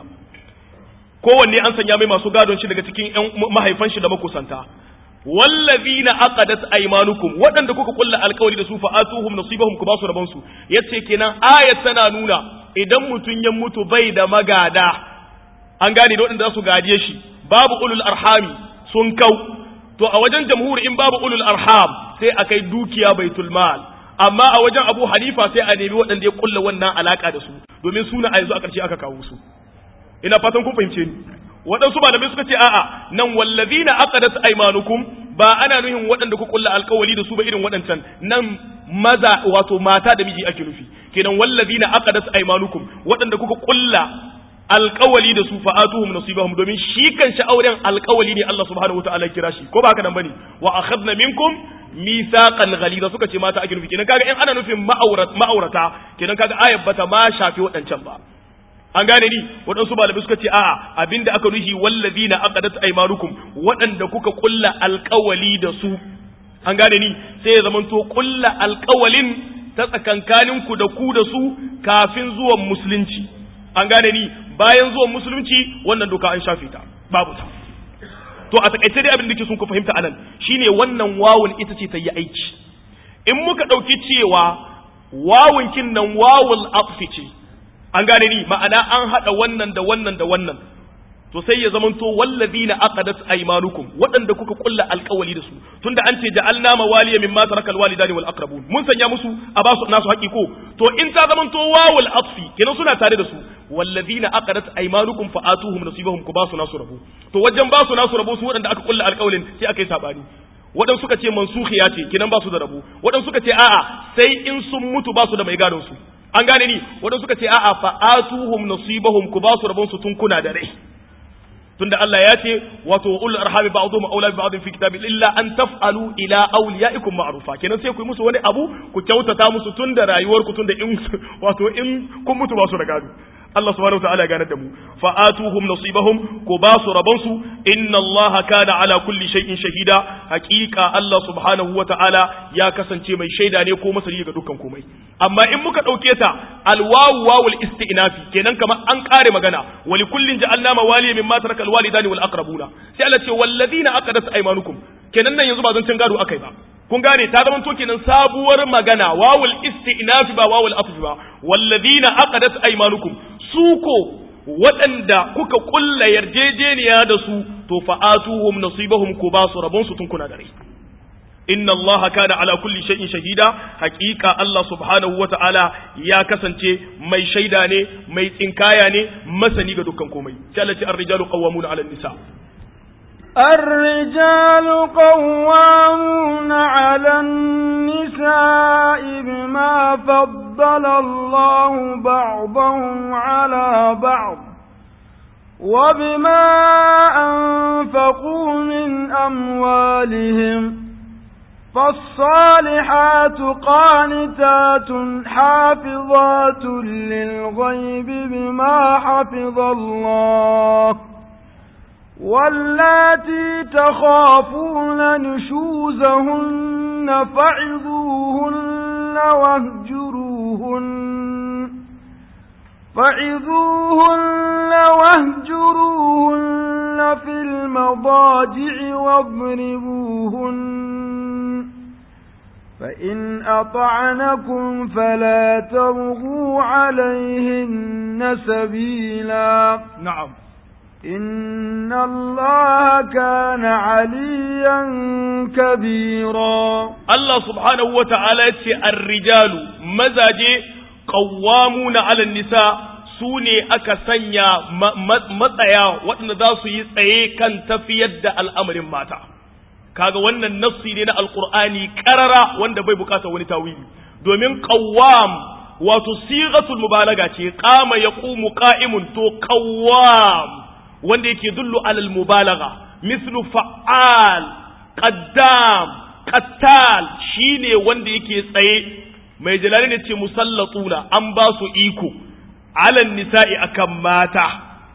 kowanne an sanya mai masu gadon shi daga cikin ƴan mahaifan shi da makusanta wallazina aqadat aymanukum waɗanda kuka kulla alƙawari da su fa'atuhum nasibahum ku ba su rabon su yace kenan ayat tana nuna idan mutun ya mutu bai da magada an gane da waɗanda za su gaje shi babu ulul arhami sun kau to a wajen jamhuri in babu ulul arham sai a kai dukiya baitul mal amma a wajen abu hanifa sai a nemi waɗanda ya kulla wannan alaka da su domin suna a yanzu a ƙarshe aka kawo su ina fatan kun fahimce ni waɗansu malamai suka ce a'a nan wallazina aqadat aymanukum ba ana nuhin waɗanda ku kulla alƙawali da su ba irin waɗancan nan maza wato mata da miji ake nufi kenan wallazina aqadat aymanukum waɗanda kuka kulla alƙawali da su fa'atuhum nasibahum domin shi kan shi auren alƙawali ne Allah subhanahu wataala kira shi ko ba haka nan bane wa akhadna minkum mithaqan ghaliza suka ce mata ake nufi kenan kaga in ana nufin ma'aurata ma'aurata kenan kaga ayat bata ma shafi waɗancan ba an gane ni waɗansu malamai suka ce a'a abinda aka nufi wallazina aqadat aymanukum waɗanda kuka kulla alƙawali da su an gane ni sai ya zamanto kulla alƙawalin ta tsakankaninku da ku da su kafin zuwan musulunci an gane ni bayan zuwan musulunci wannan doka an shafe ta babu ta to a takaice dai abin da ke sun ku fahimta anan shine wannan wawun ita ce ta yi aiki in muka ɗauki cewa wawunkin nan wawul atfi ce an gane ni ma'ana an haɗa wannan da wannan da wannan to sai ya zamanto wallazina aqadat aymanukum waɗanda kuka kulla alƙawali da su tunda an ce ja'alna mawaliya mimma taraka alwalidani wal aqrabun mun sanya musu a ba su nasu haƙi ko to in ta zamanto wawul atfi kenan suna tare da su wallazina aqadat aymanukum fa'atuhum nasibahum ku ba su nasu rabo to wajen ba su nasu rabo su waɗanda aka kulla alƙawalin sai aka yi sabani waɗansu suka ce mansukhiya ce kenan ba su da rabo waɗansu suka ce a'a sai in sun mutu ba su da mai gadon su an gane ni waɗansu suka ce a'a fa'atuhum nasibahum ku ba su rabon su tun kuna da rai tunda Allah ya ce wato ul arhami ba'dhum awla bi ba'dhin fi kitabi illa an taf'alu ila awliyaikum ma'rufa kenan sai ku yi musu wani abu ku kyautata musu tunda rayuwar ku tunda in wato in kun mutu ba su da gado Allah subhanahu wataala ya ganar da mu fa atuhum nasibahum ku ba su rabon su inna Allah kana ala kulli shay'in shahida haqiqa Allah subhanahu wataala ya kasance mai shaida ne ko masani ga dukkan komai amma in muka dauke ta alwawu wawul isti'nafi kenan kamar an kare magana wa likullin ja'alna mawaliya mimma taraka alwalidani wal aqrabuna sai Allah ce walladina aqadat aymanukum kenan nan yanzu ba zan cin gado akai ba kun gane ta zama to kenan sabuwar magana wawul isti'nafi ba wawul atfi ba walladina aqadat aymanukum suko waɗanda kuka kulla yarjejeniya da su to fa'atuhum nasibahum ku ba su rabon su tun kuna da rai inna Allah kana ala kulli shay'in shahida haqiqa Allah subhanahu wata'ala ya kasance mai shaida ne mai tsinkaya ne masani ga dukkan komai sai Allah ce ar-rijalu qawwamuna 'ala an-nisa الرجال قوامون على النساء بما فضل الله بعضهم على بعض وبما أنفقوا من أموالهم فالصالحات قانتات حافظات للغيب بما حفظ الله واللاتي تخافون نشوزهن فعظوهن واهجروهن فعظوهن واهجروهن في المضاجع واضربوهن فإن أطعنكم فلا تبغوا عليهن سبيلا نعم إن الله كان عليا كبيرا Allah subhanahu wa ta'ala ce ar-rijalu mazaje qawwamuna 'ala nisa su ne aka sanya matsaya waɗanda za su yi tsaye kan tafiyar da al'amarin mata kaga wannan nassi ne na alqur'ani qarara wanda bai bukata wani tawili domin qawwam wato sighatul mubalaga ce qama yaqumu qa'imun to qawwam wanda yake dullu alal mubalagha mislu fa'al qaddam qattal shine wanda yake tsaye mai jalali ne ce musallatuna an ba su iko alal nisa'i akan mata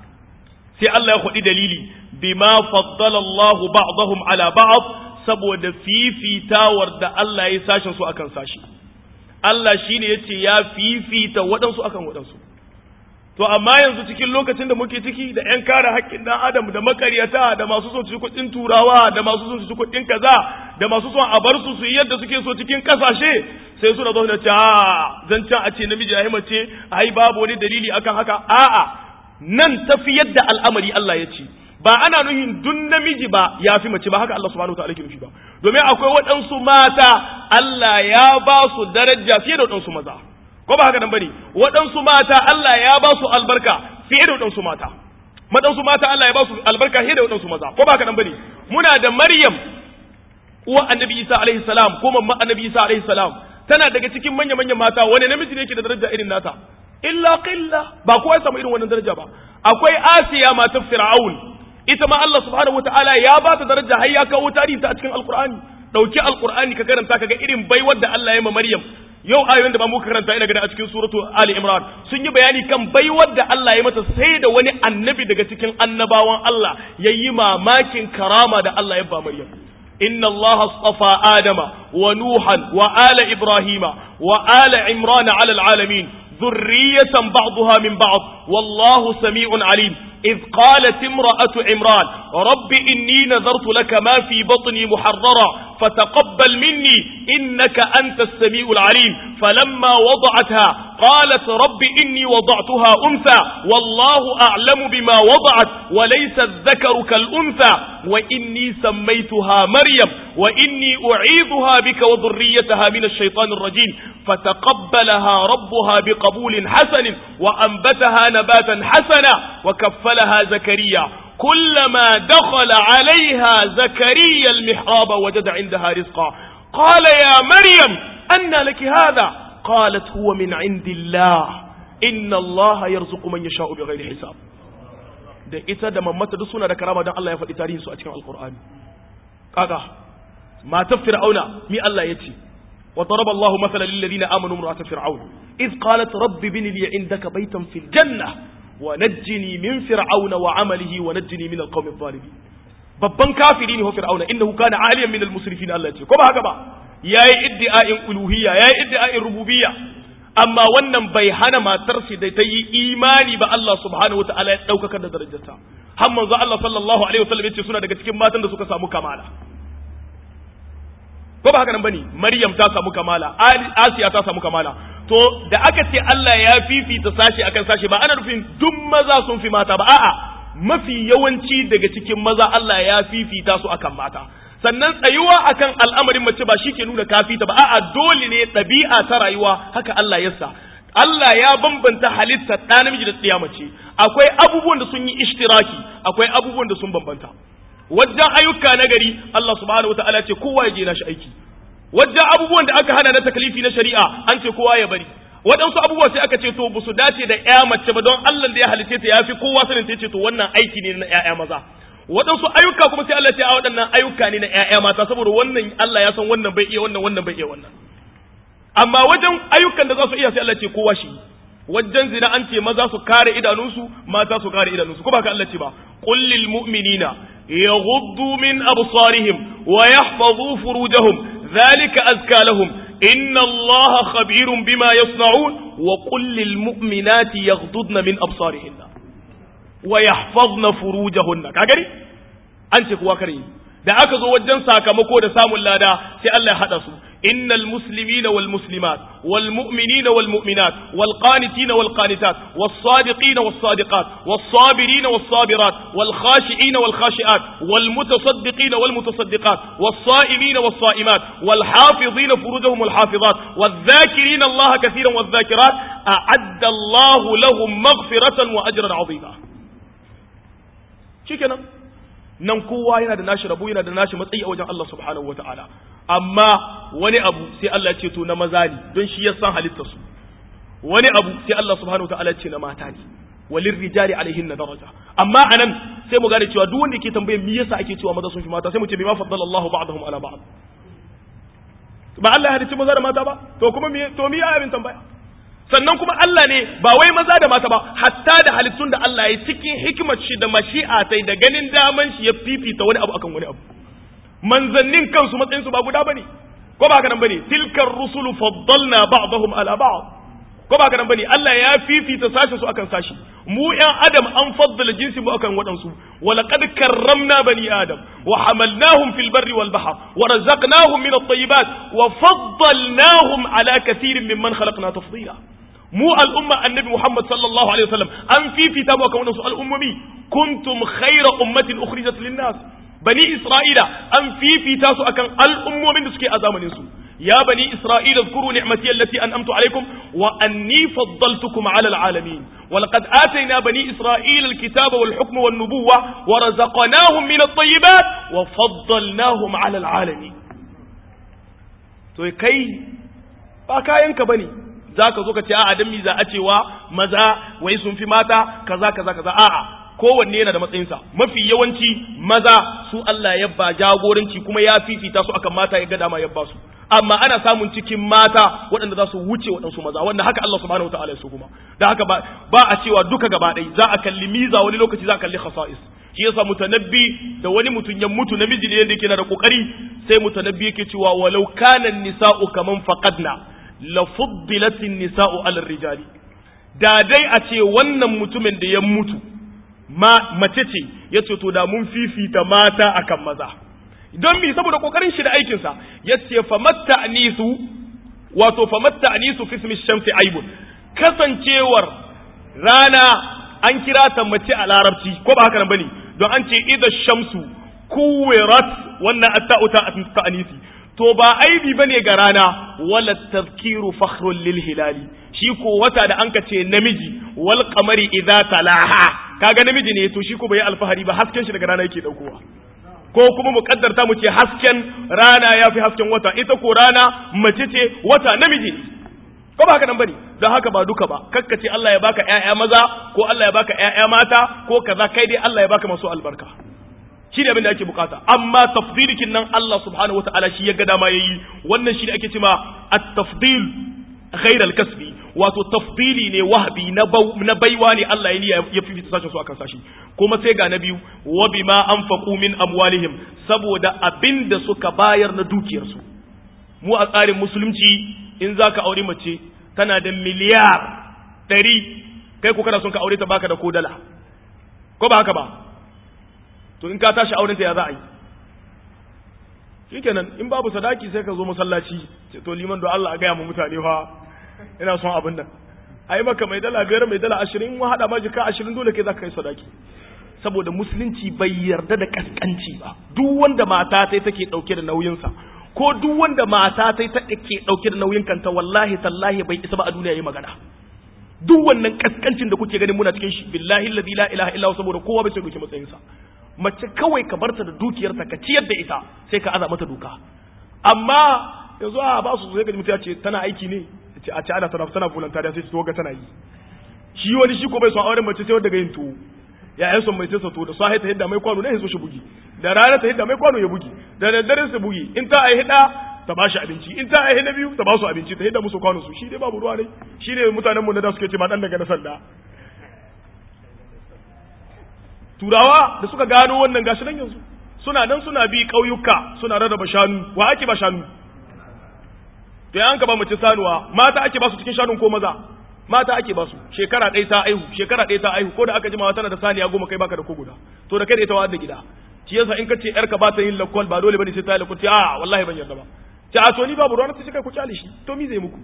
sai Allah ya faɗi dalili bima faddala Allahu ba'dahum ala ba'd saboda fifitawar da Allah ya sashin su akan sashi Allah shine yace ya fifita waɗansu akan waɗansu to amma yanzu cikin lokacin da muke ciki da ƴan kare haƙƙin ɗan adam da makaryata da masu son su kuɗin turawa da masu son su kuɗin kaza da masu son a bar su su yi yadda suke so cikin ƙasashe sai suna zo da ce a zancen a ce namiji ya mace ai babu wani dalili akan haka a'a nan tafi yadda al'amari Allah ya ce ba ana nuhin dun namiji ba ya fi mace ba haka Allah subhanahu wa ta'ala ke nufi ba domin akwai waɗansu mata Allah ya ba su daraja fiye da waɗansu maza ko ba haka nan bane waɗansu mata Allah ya ba su albarka fiye da waɗansu mata maɗansu mata Allah ya ba su albarka fiye da waɗansu maza ko ba haka nan bane muna da Maryam uwa Annabi Isa alaihi salam ko mamman Annabi Isa alaihi salam tana daga cikin manya manyan mata wani namiji ne yake da daraja irin nata illa qilla ba kowa ya samu irin wannan daraja ba akwai Asiya matar Fir'aun ita ma Allah subhanahu wataala ya ba ta daraja har ya kawo tarihi ta a cikin Alqur'ani dauki Alqur'ani ka karanta kaga irin baiwar da Allah ya ma Maryam yau ayoyin da ba muka karanta ina gani a cikin suratu Ali Imran sun yi bayani kan baiwar da Allah ya mata sai da wani annabi daga cikin annabawan Allah ya yi mamakin karama da Allah ya ba Maryam inna Allah astafa Adama wa Nuhan wa ala Ibrahima wa ala Imran ala alalamin ذرية بعضها من بعض والله سميع عليم إذ قالت امرأة عمران رب إني نذرت لك ما في بطني محررا فتقبل مني إنك أنت السميع العليم فلما وضعتها قالت رب إني وضعتها أنثى والله أعلم بما وضعت وليس الذكر كالأنثى وإني سميتها مريم وإني أعيذها بك وذريتها من الشيطان الرجيم فتقبلها ربها بقبول حسن وأنبتها نباتا حسنا وكفلها زكريا كلما دخل عليها زكريا المحراب وجد عندها رزقا قال يا مريم أن لك هذا قالت هو من عند الله إن الله يرزق من يشاء بغير حساب da ita da mamata duk suna da karama don Allah ya faɗi tarihin su a cikin alkur'ani kaga matar fir'auna mi Allah ya ce wa daraba Allahu mathalan lil ladina amanu imra'at fir'aun iz qalat rabbi bin li indaka baytan fil janna wa najjini min fir'auna wa amalihi wa najjini min alqawmi adh-dhalimin babban kafiri ne ho fir'auna innahu kana aliyan min al-musrifin Allah ya ce ko ba haka ba yayi iddi'a'in uluhiyya yayi iddi'a'in rububiyya amma wannan bai hana matarsa da ta yi imani ba Allah subhanahu wata'ala ya ɗaukaka da darajarta har manzo Allah sallallahu alaihi wasallam yace suna daga cikin matan da suka samu kamala ko ba haka nan bane Maryam ta samu kamala Asiya ta samu kamala to da aka ce Allah ya fifita sashi akan sashi ba ana nufin duk maza sun fi mata ba a'a mafi yawanci daga cikin maza Allah ya fifita su akan mata sannan tsayuwa akan al'amarin mace ba shi ke nuna kafita ba a'a dole ne ɗabi'a ta rayuwa haka Allah ya sa Allah ya bambanta halitta ɗa namiji da tsiya mace akwai abubuwan da sun yi ishtiraki akwai abubuwan da sun bambanta wajen ayyuka na gari Allah subhanahu wataala ce kowa ya je nashi aiki wajen abubuwan da aka hana na takalifi na shari'a an ce kowa ya bari waɗansu abubuwa sai aka ce to ba su dace da ƴa mace ba don Allah da ya halice ta ya fi kowa sanin ta ce to wannan aiki ne na ƴaƴa maza waɗansu ayyuka kuma sai Allah ce a waɗannan ayyuka ne na ƴaƴa mata saboda wannan Allah ya san wannan bai iya wannan wannan bai iya wannan amma wajen ayyukan da za su iya sai Allah ce kowa shi wajen zina an ce maza su kare idanunsu mata su kare idanunsu ko ba ka Allah ce ba qul lil mu'minina yaghuddu min absarihim wa yahfazu furujahum dhalika azka lahum inna Allah khabirun bima yasna'un wa qul lil mu'minati yaghuddna min absarihinna wa yahfazna furujahunna ka gari an ce kuwa kare da aka zo wajen sakamako da samun lada sai Allah ya hada su innal muslimina wal muslimat wal mu'minina wal mu'minat wal qanitina wal qanitat was sadiqina was sadiqat was sabirina was sabirat wal khashi'ina wal khashi'at wal mutasaddiqina wal mutasaddiqat was sa'imina was sa'imat wal hafizina furujahum wal hafizat wal dhakirina Allah katiran wal dhakirat a'adda Allah lahum maghfiratan wa ajran 'azima shikenan nan kowa yana da nashi rabu yana da nashi matsayi a wajen Allah subhanahu wata'ala amma wani abu sai Allah ce to na maza ne don shi ya san halittar su wani abu sai Allah subhanahu wata'ala ce na mata ne walin rijali alaihin na daraja amma anan sai mu gane cewa duk wanda yake tambaye me yasa ake cewa maza sun fi mata sai mu ce bima faddala Allahu ba'dahum ala ba'd ba Allah ya halicci maza da mata ba to kuma me to me ya abin tambaya sannan kuma Allah ne ba wai maza da mata ba hatta da halittun da Allah ya cikin hikimar shi da mashi'a tai da ganin daman shi ya fifita wani abu akan wani abu manzannin kansu matsayin su ba guda bane ko ba haka nan bane tilkar rusulu faddalna ba'dahum ala ba'd ko ba haka nan bane Allah ya fifita sashin su akan sashi mu ƴan adam an faddala jinsi mu akan waɗansu wa laqad karramna bani adam wa hamalnahum fil barri wal bahr wa razaqnahum min at-tayyibat wa faddalnahum ala kathirin mimman khalaqna tafdila mu al'umma annabi Muhammad sallallahu alaihi wasallam an fifita mu akan wasu al'ummomi kuntum khayra ummatin ukhrijat lin-nas bani isra'ila an fifita su akan al'ummomin da suke a zamanin su ya bani isra'ila zkuru ni'mati allati an'amtu alaikum wa anni faddaltukum 'ala al'alamin wa laqad atayna bani isra'ila al-kitaba wal hukma wan nubuwwa wa razaqnahum min at-tayyibat wa faddalnahum 'ala al'alamin to kai ba kayanka bane za ka zo ka ce a'a dan mi za a cewa maza wai sun fi mata kaza kaza kaza a'a kowanne yana da matsayinsa mafi yawanci maza su Allah ya ba jagoranci kuma ya fifita su akan mata ya ga dama ya ba su amma ana samun cikin mata waɗanda za su wuce waɗansu maza wanda haka Allah subhanahu wataala ya so kuma da haka ba ba a cewa duka gaba ɗaya za a kalli miza wani lokaci za a kalli khasa'is shi yasa mutanabbi da wani mutum ya mutu namiji ne yanda yake na da kokari sai mutanabbi yake cewa walau kana nisa'u kaman faqadna la fuddilatin nisa'u ala rijali da dai a ce wannan mutumin da ya mutu ma mace ce ya ce to da mun fifita mata akan maza don mi saboda kokarin shi da aikin sa yace famatta anisu wato famatta anisu fi ismi shamsi aibun kasancewar rana an kira ta mace a larabci ko ba haka nan bane don an ce idza shamsu kuwirat wannan atta'uta ta anisi to ba aibi bane ga rana wala tazkiru fakhrun lil hilali shi ko wata da anka ce namiji wal qamari idza talaha kaga namiji ne to shi ko bai alfahari ba hasken shi daga rana yake daukowa ko kuma mu kaddarta mu ce hasken rana yafi hasken wata ita ko rana mace ce wata namiji ne ko ba haka nan bane don haka ba duka ba kakkace Allah ya baka ƴaƴa maza ko Allah ya baka ƴaƴa mata ko kaza kai dai Allah ya baka masu albarka shi ne abin da ake bukata amma tafdilikin nan Allah subhanahu wataala shi ya ga dama yayi wannan shi ne ake cewa at-tafdil ghayr al-kasbi wato tafdili ne wahbi na na baiwa ne Allah ya niyya ya fifita sashin su akan sashi kuma sai ga na biyu wa bima anfaqu min amwalihim saboda abinda suka bayar na dukiyarsu mu a tsarin musulunci in zaka aure mace tana da miliyar ɗari kai ko kana son ka aure ta baka da ko dala ko ba haka ba to in ka tashi auren ta ya za a yi shikenan in babu sadaki sai ka zo masallaci ce to liman da Allah a gaya mu mutane fa ina son abin nan ai maka mai dala biyar mai dala ashirin in hada ma jika ashirin dole kai za ka kai sadaki saboda musulunci bai yarda da kaskanci ba duk wanda mata ta take dauke da nauyinsa ko duk wanda mata ta take dauke da nauyin kanta wallahi tallahi bai isa ba a duniya yi magana duk wannan kaskancin da kuke ganin muna cikin shi billahi alladhi la ilaha illa saboda kowa bai sai duke matsayinsa mace kawai ka barta da dukiyarta ka ciyar da ita sai ka aza mata doka amma yanzu a ba su sai ga mutum ya ce tana aiki ne ce a ce ana tana tana voluntary sai to ga tana yi shi wani shi ko bai son auren mace sai wanda ga yin tuwo ya yan son mai sai to da sahi ta hidda mai kwano ne ya so shi bugi da rana ta hidda mai kwano ya bugi da daddare su bugi in ta ai hida ta bashi abinci in ta ai na biyu ta ba su abinci ta hidda musu kwano su shi dai babu ruwa ne shi ne mutanen mu na da suke ce ma dan daga na sanda turawa da suka gano wannan gashi nan yanzu suna nan suna bi ƙauyuka suna rarraba shanu wa ake ba shanu to yan ka ba mace sanuwa mata ake ba su cikin shanun ko maza mata ake ba su shekara ɗaya ta aihu shekara ɗaya ta aihu ko da aka jima tana da saniya goma kai baka da ko guda to da kai da ita wa da gida shi yasa in ka ce yarka ba ta yin lakwal ba dole bane sai ta yi lakwal a wallahi ban yarda ba ce a to ni babu ruwa na sai kai ku kyale shi to mi zai muku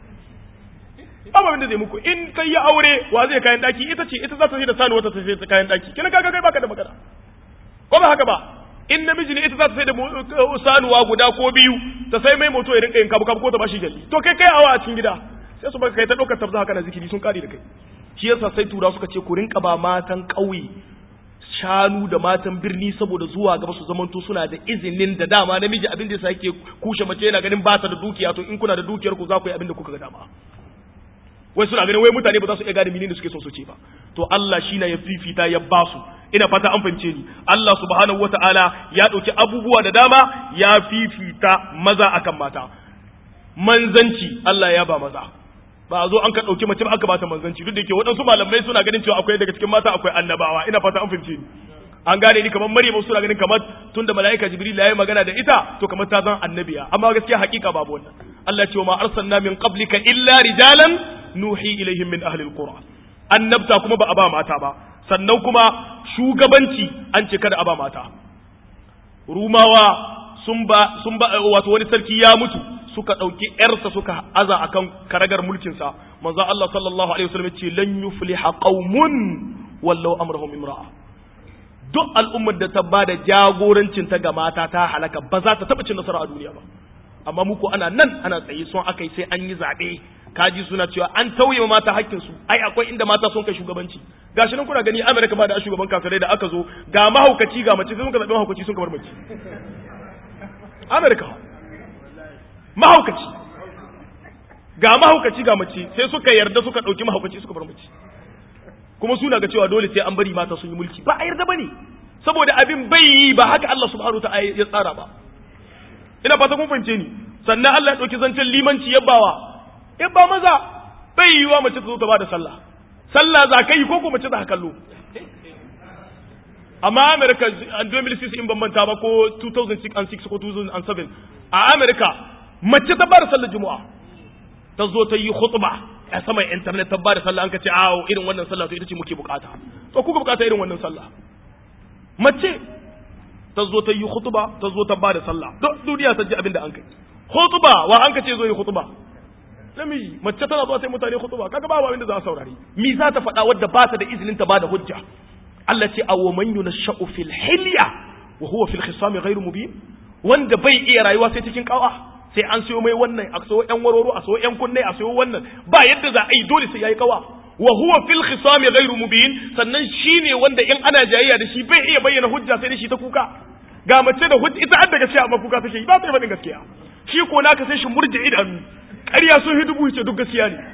babu abin da zai muku in kai ya aure wa zai kayan daki ita ce ita za ta sai da sanuwa ta sai ta kayan daki kina kaga kai baka da magana ko ba haka ba in namiji ne ita za ta sai da sanuwa guda ko biyu ta sai mai moto ya rinka yin kabu kabu ko ta bashi jalli to kai kai awa a cikin gida sai su baka kai ta ɗaukar tabza haka na zikiri sun kare da kai shi yasa sai tura suka ce ku rinka ba matan ƙauye shanu da matan birni saboda zuwa gaba su zamanto suna da izinin da dama namiji abin da yasa yake kushe mace yana ganin ba ta da dukiya to in kuna da dukiyar ku za ku yi abin da kuka ga dama wai suna ganin wai mutane ba za su iya gane menene suke son su ce ba to Allah shi na ya fifita ya ba su ina fata an fahimce ni Allah subhanahu wata'ala ya ɗauki abubuwa da dama ya fifita maza akan mata manzanci Allah ya ba maza ba a zo an ka ɗauki mace ba aka bata manzanci duk da ke waɗansu malamai suna ganin cewa akwai daga cikin mata akwai annabawa ina fata an fahimce ni an gane ni kamar Maryam suna ganin kamar tunda mala'ika Jibril ya yi magana da ita to kamar ta zan annabiya amma gaskiya hakika babu wannan Allah ce wa ma arsalna min qablika illa rijalan nuhi ilaihim min ahli alqura annabta kuma ba a ba mata ba sannan kuma shugabanci an ce kada a ba mata rumawa sun ba sun ba wato wani sarki ya mutu suka ɗauki ‘yarsa suka aza akan karagar mulkinsa manzo Allah sallallahu alaihi wasallam ce lan yufliha qaumun wallau amrahum imra'a duk al'ummar da ta ba da jagorancin ta ga mata ta halaka ba za ta taɓa cin nasara a duniya ba amma muku ana nan ana tsaye son aka yi sai an yi zaɓe kaji suna cewa an tauye ma mata hakkin su ai akwai inda mata sun kai shugabanci gashi nan kuna gani Amerika ba da shugaban kafirai da aka zo ga mahaukaci ga mace sai sun ka zaɓi mahaukaci sun ka bar mace Amerika mahaukaci ga mahaukaci ga mace sai suka yarda suka ɗauki mahaukaci suka bar mace kuma suna ga cewa dole sai an bari mata sun yi mulki ba a yarda ba ne saboda abin bai yi ba haka Allah subhanahu ta'ala ya tsara ba ina fata kun fahimce ni sannan Allah ya ɗauki zancen limanci yabbawa yabba maza bai yi wa mace ta zo ta bada sallah sallah za ka yi ko ko mace za ka kallo amma America 2006 in ban manta ba ko 2006 and 6 ko 2007 a America mace ta bada sallar juma'a ta zo ta yi khutba a saman internet ta bada sallah an ka ce awo irin wannan sallah to ita ce muke bukata to kuka bukata irin wannan sallah mace ta zo ta yi khutba ta zo ta ba da sallah duk duniya ta ji abin da an kai khutba wa an ka ce zo yi khutba namiji mace tana zuwa sai mutane khutba kaga babu abin da za a saurari mi za ta faɗa wadda ba ta da izinin ta ba da hujja Allah ce aw man yunashau fil hilya wa huwa fil khisam ghairu mubin wanda bai iya rayuwa sai cikin kawa sai an sayo mai wannan a sayo yan waroro a sayo yan kunne a sayo wannan ba yadda za a yi dole sai yayi kawa wa huwa fil khisam ghairu mubin sannan shine wanda in ana jayayya da shi bai iya bayyana hujja sai da shi ta kuka ga mace da hujja ita adda gaskiya amma kuka take ba ta faɗin gaskiya shi ko naka sai shi murje idanu ƙarya sun hidubu ce duk gaskiya ne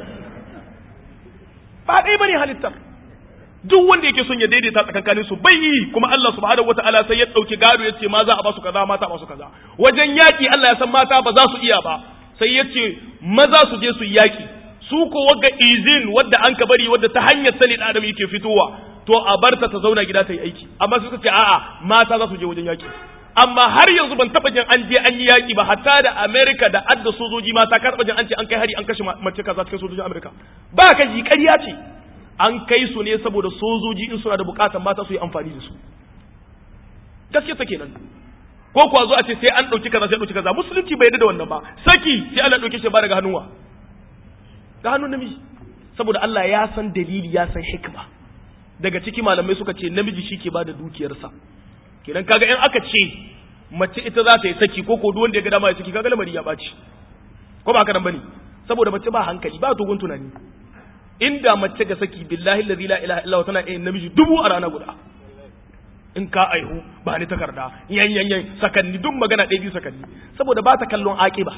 ba ɗaya bane halittar duk wanda yake son ya daidaita tsakankanin su bai yi kuma Allah subhanahu wataala sai ya dauki gado yace ma za a ba su kaza mata ba su kaza wajen yaki Allah ya san mata ba za su iya ba sai yace maza su je su yaki su ko wagga izin wadda an ka bari wadda ta hanyar sani da adam yake fitowa to a barta ta zauna gida ta yi aiki amma suka ce a'a mata za su je wajen yaki amma har yanzu ban taba jin an je an yi yaki ba hatta da America da adda sojoji mata ka taba jin an ce an kai hari an kashe mace kaza cikin sojojin America ba ka ji ƙarya ce an kai su ne saboda sojoji in suna da bukatan mata su yi amfani da su gaske take nan ko kuwa zo a ce sai an ɗauki kaza sai ɗauki kaza musulunci bai yarda da wannan ba saki sai Allah ɗauke shi ba daga hannunwa ga hannun namiji saboda Allah ya san dalili ya san hikma daga ciki malamai suka ce namiji shi ke ba da dukiyarsa kenan kaga in aka ce mace ita za ta yi saki ko ko duk wanda ya ga dama ya saki kaga lamari ya ɓaci ko ba haka nan bane saboda mace ba hankali ba dogon tunani inda mace ga saki billahi allazi la ilaha illa tana yin namiji dubu a rana guda in ka aihu ba ni takarda yan yan yan sakanni duk magana ɗaya biyu sakanni saboda ba ta kallon aƙiba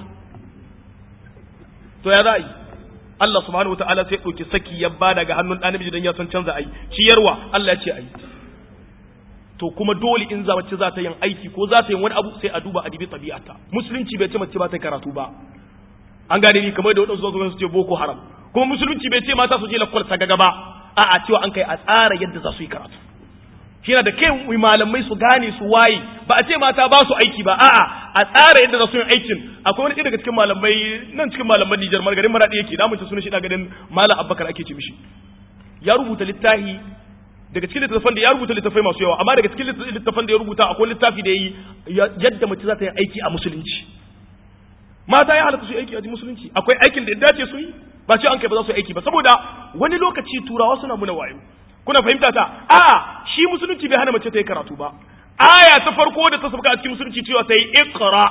to ya za yi Allah subhanahu wataala sai ɗauki saki ya ba daga hannun ɗan namiji don ya san canza ai ciyarwa Allah ya ce ai to kuma dole in za mace za ta yin aiki ko za ta yin wani abu sai a duba adibi tabi'ata musulunci bai ce mace ba ta karatu ba an gane ni kamar da wadansu zuwa su ce boko haram kuma musulunci bai ce mata su je lakwal ta gaba a a cewa an kai a tsara yadda za su yi karatu shi da kai malamai su gane su waye ba a ce mata ba su aiki ba a'a a tsara yadda za su yi aikin akwai wani daga cikin malamai nan cikin malaman Nijar margarin maradi yake da mun ci sunan shi da garin malam Abubakar ake ce mishi ya rubuta littafi daga cikin littafan da ya rubuta littafai masu yawa amma daga cikin littafan da ya rubuta akwai littafi da yi yadda mace za ta yi aiki a musulunci mata ya halatta su aiki a musulunci akwai aikin da ya dace su yi ba ce an kai ba za su yi aiki ba saboda wani lokaci turawa suna muna wayo kuna fahimta ta a shi musulunci bai hana mace ta yi karatu ba aya ta farko da ta sauka a cikin musulunci cewa ta yi iqra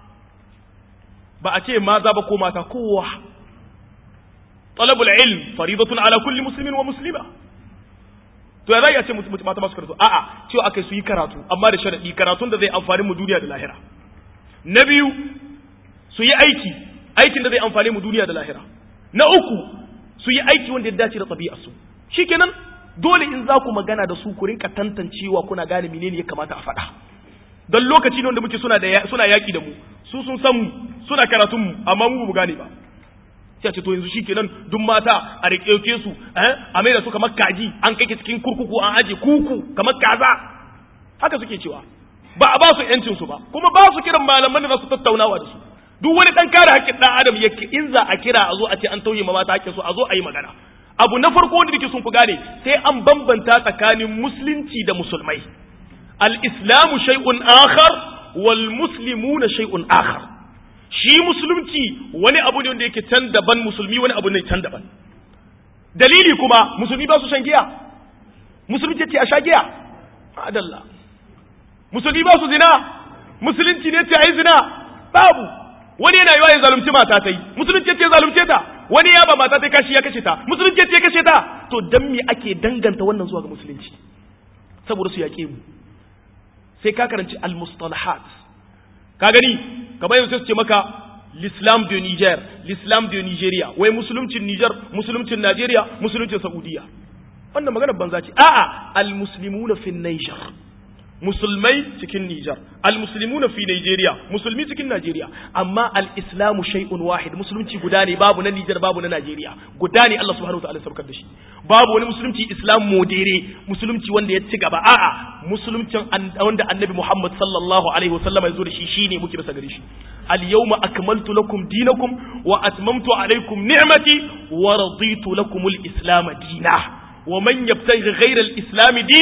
ba a ce maza ba ko mata kowa talabul ilm faridatun ala kulli muslimin wa muslima to ya zai ya ce mata masu karatu a'a cewa akai su yi karatu amma da sharadi karatun da zai amfani mu duniya da lahira na biyu su yi aiki aikin da zai amfani mu duniya da lahira na uku su yi aiki wanda ya dace da ɗabi'arsu shikenan dole in za ku magana da su ku rinka tantancewa kuna gane menene ya kamata a faɗa don lokaci ne wanda muke suna da suna yaki da mu su sun san mu suna karatun mu amma mu ba gane ba sai ce to yanzu shikenan duk mata a rike su eh a mai da su kamar kaji an kai cikin kurkuku an aje kuku kamar kaza haka suke cewa ba a ba su yancin su ba kuma ba su kiran malaman da za su tattaunawa da su duk wani dan kare haƙƙin dan adam yake in za a kira a zo a ce an tauye ma mata haƙƙin su a zo a yi magana abu na farko wanda nake son ku gane sai an bambanta tsakanin musulunci da musulmai al-islamu shay'un akhar wal muslimuna shay'un akhar shi musulunci wani abu ne wanda yake can daban musulmi wani abu ne can daban dalili kuma musulmi ba su shan giya musulunci ce a sha giya adalla musulmi ba su zina musulunci ne ce a yi zina babu wani yana yiwa ya zalunci mata ta yi musulunci ce zalunce ta wani ya ba mata ta kashi ya kashe ta musulunci ce kashe ta to dan me ake danganta wannan zuwa ga musulunci saboda su yaƙe mu sai ka karanci al-mustalahat ka gani kamar yanzu su ce maka l'islam de Niger l'islam de Nigeria wai musuluncin Niger musuluncin Najeriya musuluncin Saudiya wannan magana banza ce a'a al-muslimuna fi Niger musulmai cikin Nijar, al-muslimuna fi Nigeria, musulmi cikin Najeriya, amma al-islamu shay'un wahid, musulunci guda ne babu na Nijar babu na Najeriya, guda ne Allah subhanahu wa ta'ala saukar da shi. Babu wani musulunci Islam modere, musulunci wanda ya ci gaba, a'a, musuluncin wanda Annabi Muhammad sallallahu alaihi wasallam ya zo da shi shine muke bisa gare shi. Al-yawma akmaltu lakum dinakum wa atmamtu alaikum ni'mati wa raditu lakum al-islam dinan. ومن يبتغي غير الإسلام دينا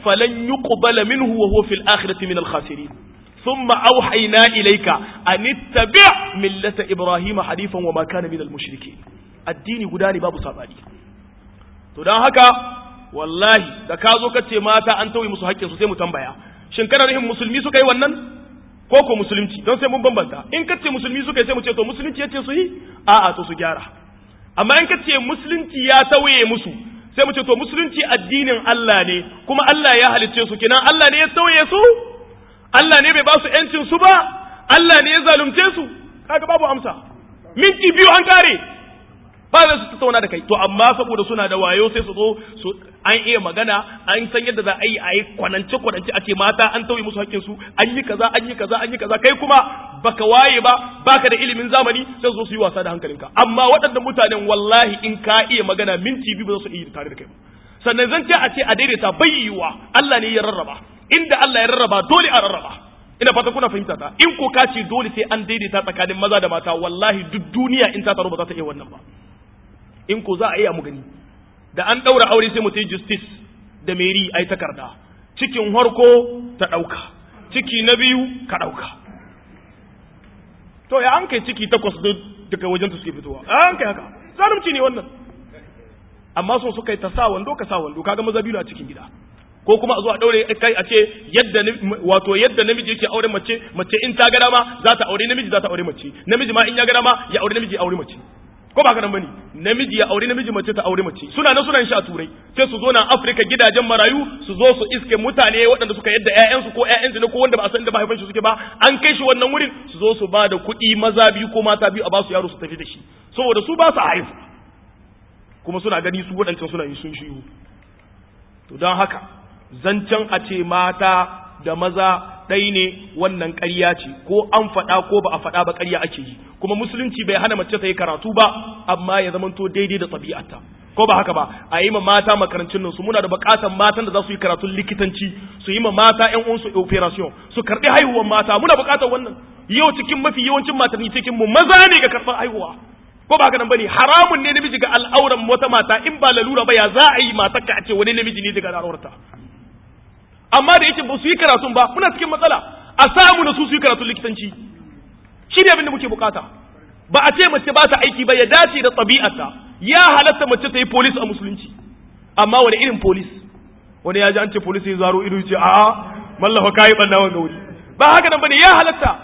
falan yuqbala minhu wa huwa fil akhirati min al khasirin thumma awhayna ilayka an ittabi' millata ibrahima hanifan wa ma kana min al mushrikeen addini guda ne babu sabani to dan haka wallahi da ka zo ka ce mata an tauye musu haƙƙinsu sai mu tambaya shin kana nufin musulmi suka yi wannan ko ko musulunci don sai mun bambanta in ka ce musulmi suka yi sai mu ce to musulunci ya ce su yi a'a to su gyara amma in ka ce musulunci ya tauye musu sai mu ce to musulunci addinin Allah ne kuma Allah ya halicce su kenan Allah ne ya tauye su Allah ne bai ba su yancin su ba Allah ne ya zalunce su kaga babu amsa minti biyu an kare ba za su tattauna da kai to amma saboda suna da wayo sai su zo su an iya magana an san yadda za a yi a yi kwanance kwanance a ce mata an tauye musu hakkin su an yi kaza an yi kaza an yi kaza kai kuma baka waye ba baka da ilimin zamani sai su zo su yi wasa da hankalinka amma waɗannan mutanen wallahi in ka iya magana minti biyu ba za su iya tare da kai ba sannan zan ce a ce a daidaita bai yiwuwa Allah ne ya rarraba inda Allah ya rarraba dole a rarraba ina fata kuna fahimta ta in ko ka ce dole sai an daidaita tsakanin maza da mata wallahi duk duniya in ta taro ba za ta iya wannan ba in ko za a iya mu gani da an ɗaura aure sai mutum justice da meri ai takarda cikin harko ta ɗauka ciki na biyu ka ɗauka to ya an kai ciki takwas daga wajen ta suke fitowa an kai haka zalunci ne wannan amma so suka yi ta sa wando ka sa wando kaga maza biyu a cikin gida ko kuma a zo a daure kai a ce yadda wato yadda namiji yake aure mace mace in ta ga dama za ta aure namiji za ta aure mace namiji ma in ya ga dama ya aure namiji ya aure mace ko ba ka nan bane namiji ya aure namiji mace ta aure mace suna nan suna shi a turai sai su zo na Afirka gidajen marayu su zo su iske mutane waɗanda suka yadda ƴaƴansu ko ƴaƴansu ne ko wanda ba a san da mahaifin shi suke ba an kai shi wannan wurin su zo su ba da kuɗi maza biyu ko mata biyu a ba su yaro su tafi da shi saboda su ba su haihu kuma suna gani su waɗancan suna yi sun shiyu to don haka zancen a ce mata da maza ɗai ne wannan ƙarya ce ko an faɗa ko ba a faɗa ba ƙarya ake yi kuma musulunci bai hana mace ta yi karatu ba amma ya zamanto daidai da ɗabi'arta ko ba haka ba a yi ma mata makarancin nan su muna da buƙatar matan da za su yi karatun likitanci su yi ma mata ƴan uwansu operation su karɓi haihuwar mata muna buƙatar wannan yau cikin mafi yawancin matanni cikin mu maza ne ga karɓar haihuwa ko ba haka nan bane haramun ne namiji ga al'auran wata mata in ba lalura ba ya za a yi matarka a ce wani namiji ne daga al'aurarta amma da yake ba su yi karatun ba muna cikin matsala a samu na su su yi karatun likitanci shi ne abin da muke bukata ba a ce mace ba ta aiki ba ya dace da ɗabi'arta ya halatta mace ta yi polis a musulunci amma wani irin polis wani ya ji an ce polis ya zaro ido ce a'a mallafa kayi ɓanna wanga wuri ba haka nan bane ya halatta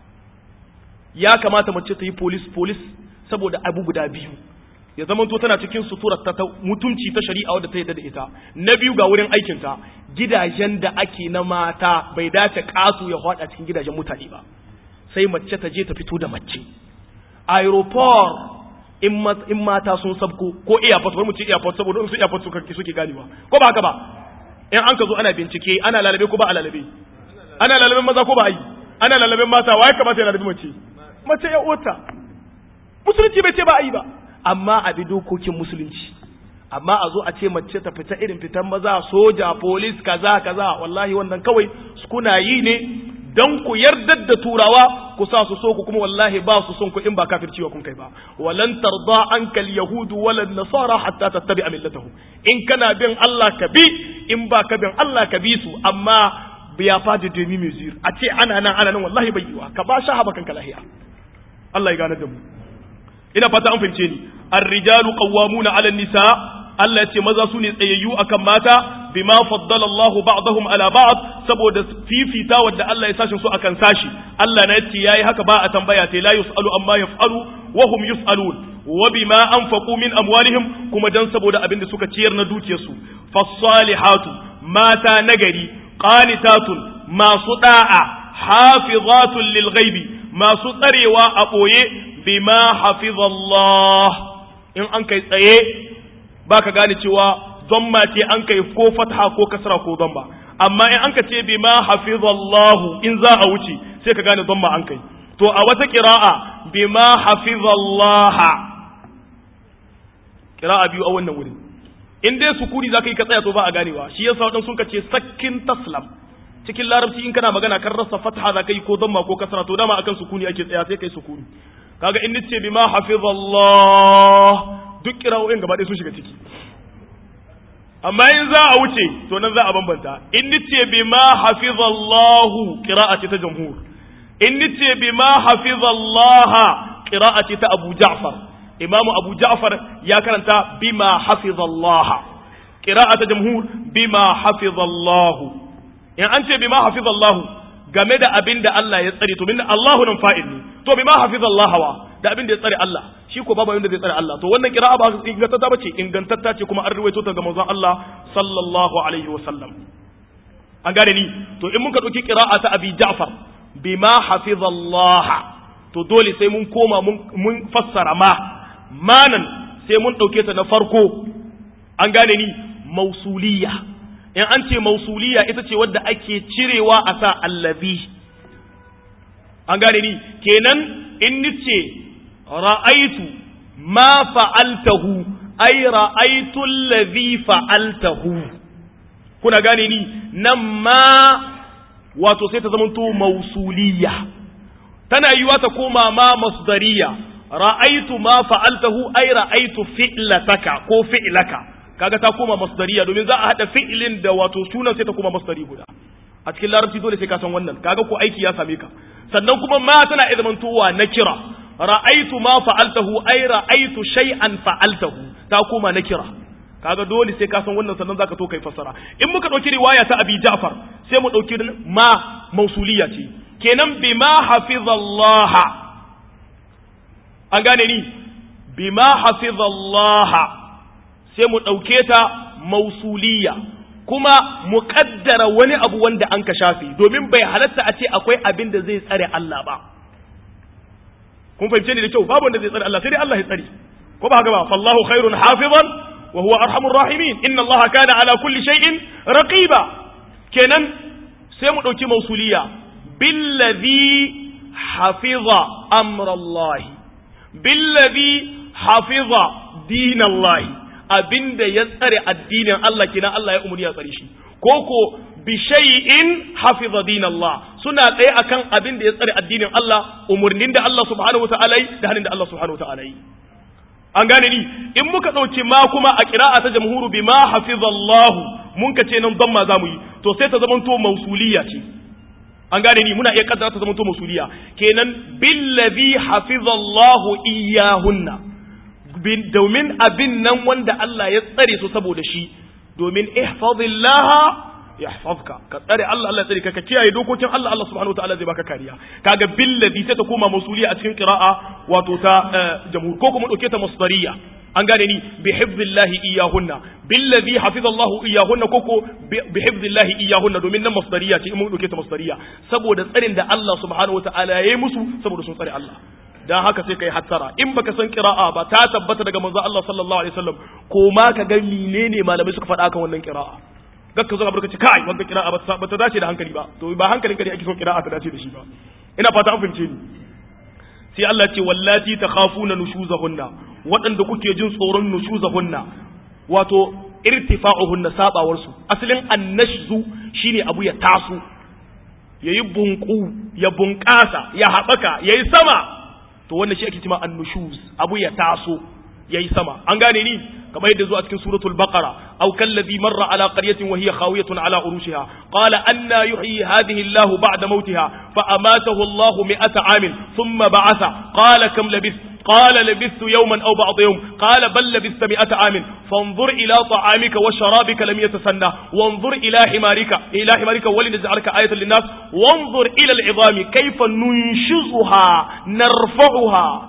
ya kamata mace ta yi polis polis saboda abu guda biyu ya zama to tana cikin suturar ta mutunci ta shari'a wadda ta yadda da ita na biyu ga wurin aikinta gidajen da ake na mata bai dace kasu ya hada cikin gidajen mutane ba sai mace ta je ta fito da mace aeroport in mata sun sabko ko airport wani mu ce airport saboda su airport suka suke ganewa ko ba haka ba in an ka zo ana bincike ana lalabe ko ba a lalabe ana lalaben maza ko ba a yi ana lalaben mata waye kamata ya lalabe mace mace ya uwarta musulunci bai ce ba a yi ba amma a bi dokokin musulunci amma a zo a ce mace ta fita irin fitan maza soja polis kaza kaza wallahi wannan kawai kuna yi ne don ku yardar da turawa ku sa su so ku kuma wallahi ba su son ku in ba kafirci wa kun kai ba walan tarda ankal yahudu walan nasara hatta tattabi millatahum in kana bin Allah ka bi in ba ka bin Allah ka bi su amma biya fadi demi mesure a ce ana nan ana nan wallahi bai yiwa ka ba shahaba kanka lahiya Allah ya gane da mu ina fata an fahimce ni ar-rijalu qawwamuna 'ala an-nisa Allah ya ce maza su ne tsayayyu akan mata bima faddala Allahu ba'dahum ala ba'd saboda fifita wanda Allah ya sashin su akan sashi Allah na yace yayi haka ba a tambaya tai la yusalu amma yaf'alu wa hum yusalun wa bima anfaqu min amwalihim kuma dan saboda abin da suka ciyar na dukiyarsu fas-salihatu mata nagari qanitatun masu da'a hafizatun lil ghaibi masu tsarewa a boye bima hafizallah in an kai tsaye baka gane cewa zamma ce an kai ko fatha ko kasra ko zamma amma in an ka ce bima hafizallahu in za a wuce sai ka gane zamma an kai to a wata qira'a bima hafizallaha qira'a biyu a wannan wurin in dai sukuni zaka yi ka tsaya to ba a ganewa shi yasa wadan sun ka ce sakkin taslam cikin larabci in kana magana kan rasa fatha zaka yi ko zamma ko kasra to dama akan sukuni ake tsaya sai kai sukuni kaga in nace bima hafizallah duk kira'o'in gaba ɗaya sun shiga ciki amma in za a wuce to nan za a bambanta in nace bima hafizallahu qira'ati ta jamhur in nace bima hafizallaha qira'ati ta Abu Ja'far Imam Abu Ja'far ya karanta bima hafizallaha qira'ata jamhur bima hafizallahu in an ce bima hafizallahu game da abin da Allah ya tsare to min Allahu nan fa'il ne to bima hafizallaha wa da abin da ya tsare Allah shi ko babu abin da zai tsare Allah to wannan qira'a ba ingantatta bace ingantatta ce kuma an ruwaito ta ga manzon Allah sallallahu alaihi wa sallam an gane ni to in muka dauki qira'a ta Abi Ja'far bima hafizallaha to dole sai mun koma mun fassara ma manan sai mun dauke ta na farko an gane ni mausuliya in an ce mausuliya ita ce wadda ake cirewa a sa allazi an gane ni kenan in nice ra'aitu ma fa'altahu ai ra'aitu allazi fa'altahu kuna gane ni nan ma wato sai ta zamanto mausuliya tana yiwa ta koma ma masdariya ra'aitu ma fa'altahu ai ra'aitu fi'lataka ko fi'laka kaga ta koma masdariya domin za a hada fi'ilin da wato sunan sai ta koma masdari guda a cikin larabci dole sai ka san wannan kaga ko aiki ya same ka sannan kuma ma tana iya zamantowa na kira ra'aitu ma fa'altahu ai ra'aitu shay'an fa'altahu ta koma na kira kaga dole sai ka san wannan sannan zaka to kai fassara in muka dauki riwaya ta Abi Ja'far sai mu dauki ma mausuliya ce kenan bima hafizallaha an gane ni bima hafizallaha sai mu ɗauke ta mausuliya kuma mu ƙaddara wani abu wanda an ka shafe domin bai halatta a ce akwai abin da zai tsare Allah ba kun fahimce ni da kyau babu wanda zai tsare Allah sai dai Allah ya tsare ko ba haka ba fallahu khairun hafizan wa huwa arhamur rahimin inna Allah kana ala kulli shay'in raqiba kenan sai mu ɗauki mausuliya billazi hafiza amrallahi billazi hafiza dinallahi abinda ya tsare addinin Allah kina Allah ya umuri ya tsare shi koko bi shay'in hafiza dinallah suna tsaye akan abin da ya tsare addinin Allah umurnin da Allah subhanahu wataala yi da hanin da Allah subhanahu wataala yi an gane ni in muka dauki ma kuma a qira'a ta jamhuru bima hafizallahu mun ka ce nan damma zamu yi to sai ta zamanto mausuliya ce an gane ni muna iya kaddara ta zamanto mausuliya kenan billazi hafizallahu iyahunna domin abin nan wanda Allah ya tsare su saboda shi domin ihfazillaha yahfazka ka tsare Allah Allah tsare ka ka kiyaye dokokin Allah Allah subhanahu wataala zai baka kariya kaga billazi sai ta koma masuliya a cikin qira'a wato ta jamhur ko kuma dauke ta masdariya an gane ni bi hifzillahi iyahunna billazi hafizallahu iyahunna koko bi hifzillahi iyahunna domin nan masdariya ce in mun dauke ta masdariya saboda tsarin da Allah subhanahu wataala ya yi musu saboda sun tsare Allah dan haka sai kai hattara in baka san qira'a ba ta tabbata daga manzo Allah sallallahu alaihi wasallam ko ma ka ga menene malamai suka faɗa kan wannan qira'a gakka zo ka ce kai wannan qira'a ba ta dace da hankali ba to ba hankalin ka ne ake son qira'a ta dace da shi ba ina fata an fahimce ni sai Allah ce wallati takhafuna nushuzahunna waɗanda kuke jin tsoron nushuzahunna wato irtifa'uhunna sabawar su asalin annashzu shine abu ya taso yayi bunku ya bunƙasa ya haɓaka yayi sama to wannan shi ake cewa annushuz abu ya taso yayi sama an gane ni kamar yadda zuwa cikin suratul baqara aw kallazi marra ala qaryatin wa hiya khawiyatun ala urushiha qala anna yuhyi hadhihi Allahu ba'da mautiha fa amatahu Allahu mi'ata amin thumma ba'atha qala kam labith قال لبثت يوما أو بعض يوم قال بل لبثت مئة عام فانظر إلى طعامك وشرابك لم يتسنى وانظر إلى حمارك إلى حمارك ولنجعلك آية للناس وانظر إلى العظام كيف ننشزها نرفعها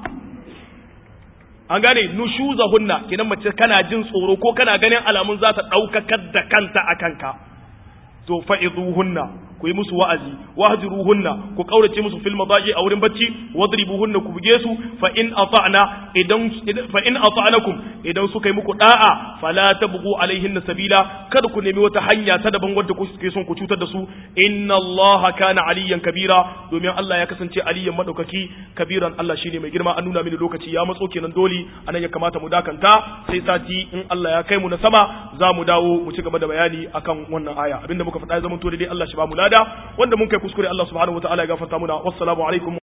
an gane nushuzahunna kidan mace kana jin tsoro ko kana ganin alamun za ta ɗaukakar da kanta a kanka to fa'izuhunna ku yi musu wa'azi wahjuruhunna ku kaurace musu fil madaji a wurin bacci wadribuhunna ku buge su fa in ata'na idan fa in ata'nakum idan suka yi muku da'a fala tabghu alaihinna sabila kada ku nemi wata hanya ta daban wadda ku suke son ku cutar da su inna allaha kana aliyan kabira domin Allah ya kasance aliyan madaukaki kabiran Allah shine mai girma an nuna mini lokaci ya matso kenan dole anan ya kamata mu dakanta sai sati in Allah ya kai mu na sama za mu dawo mu ci gaba da bayani akan wannan aya abinda muka faɗa ya zama to dai Allah shi ba mu lada wanda mun kai kuskure Allah subhanahu wataala ya gafarta muna wassalamu alaikum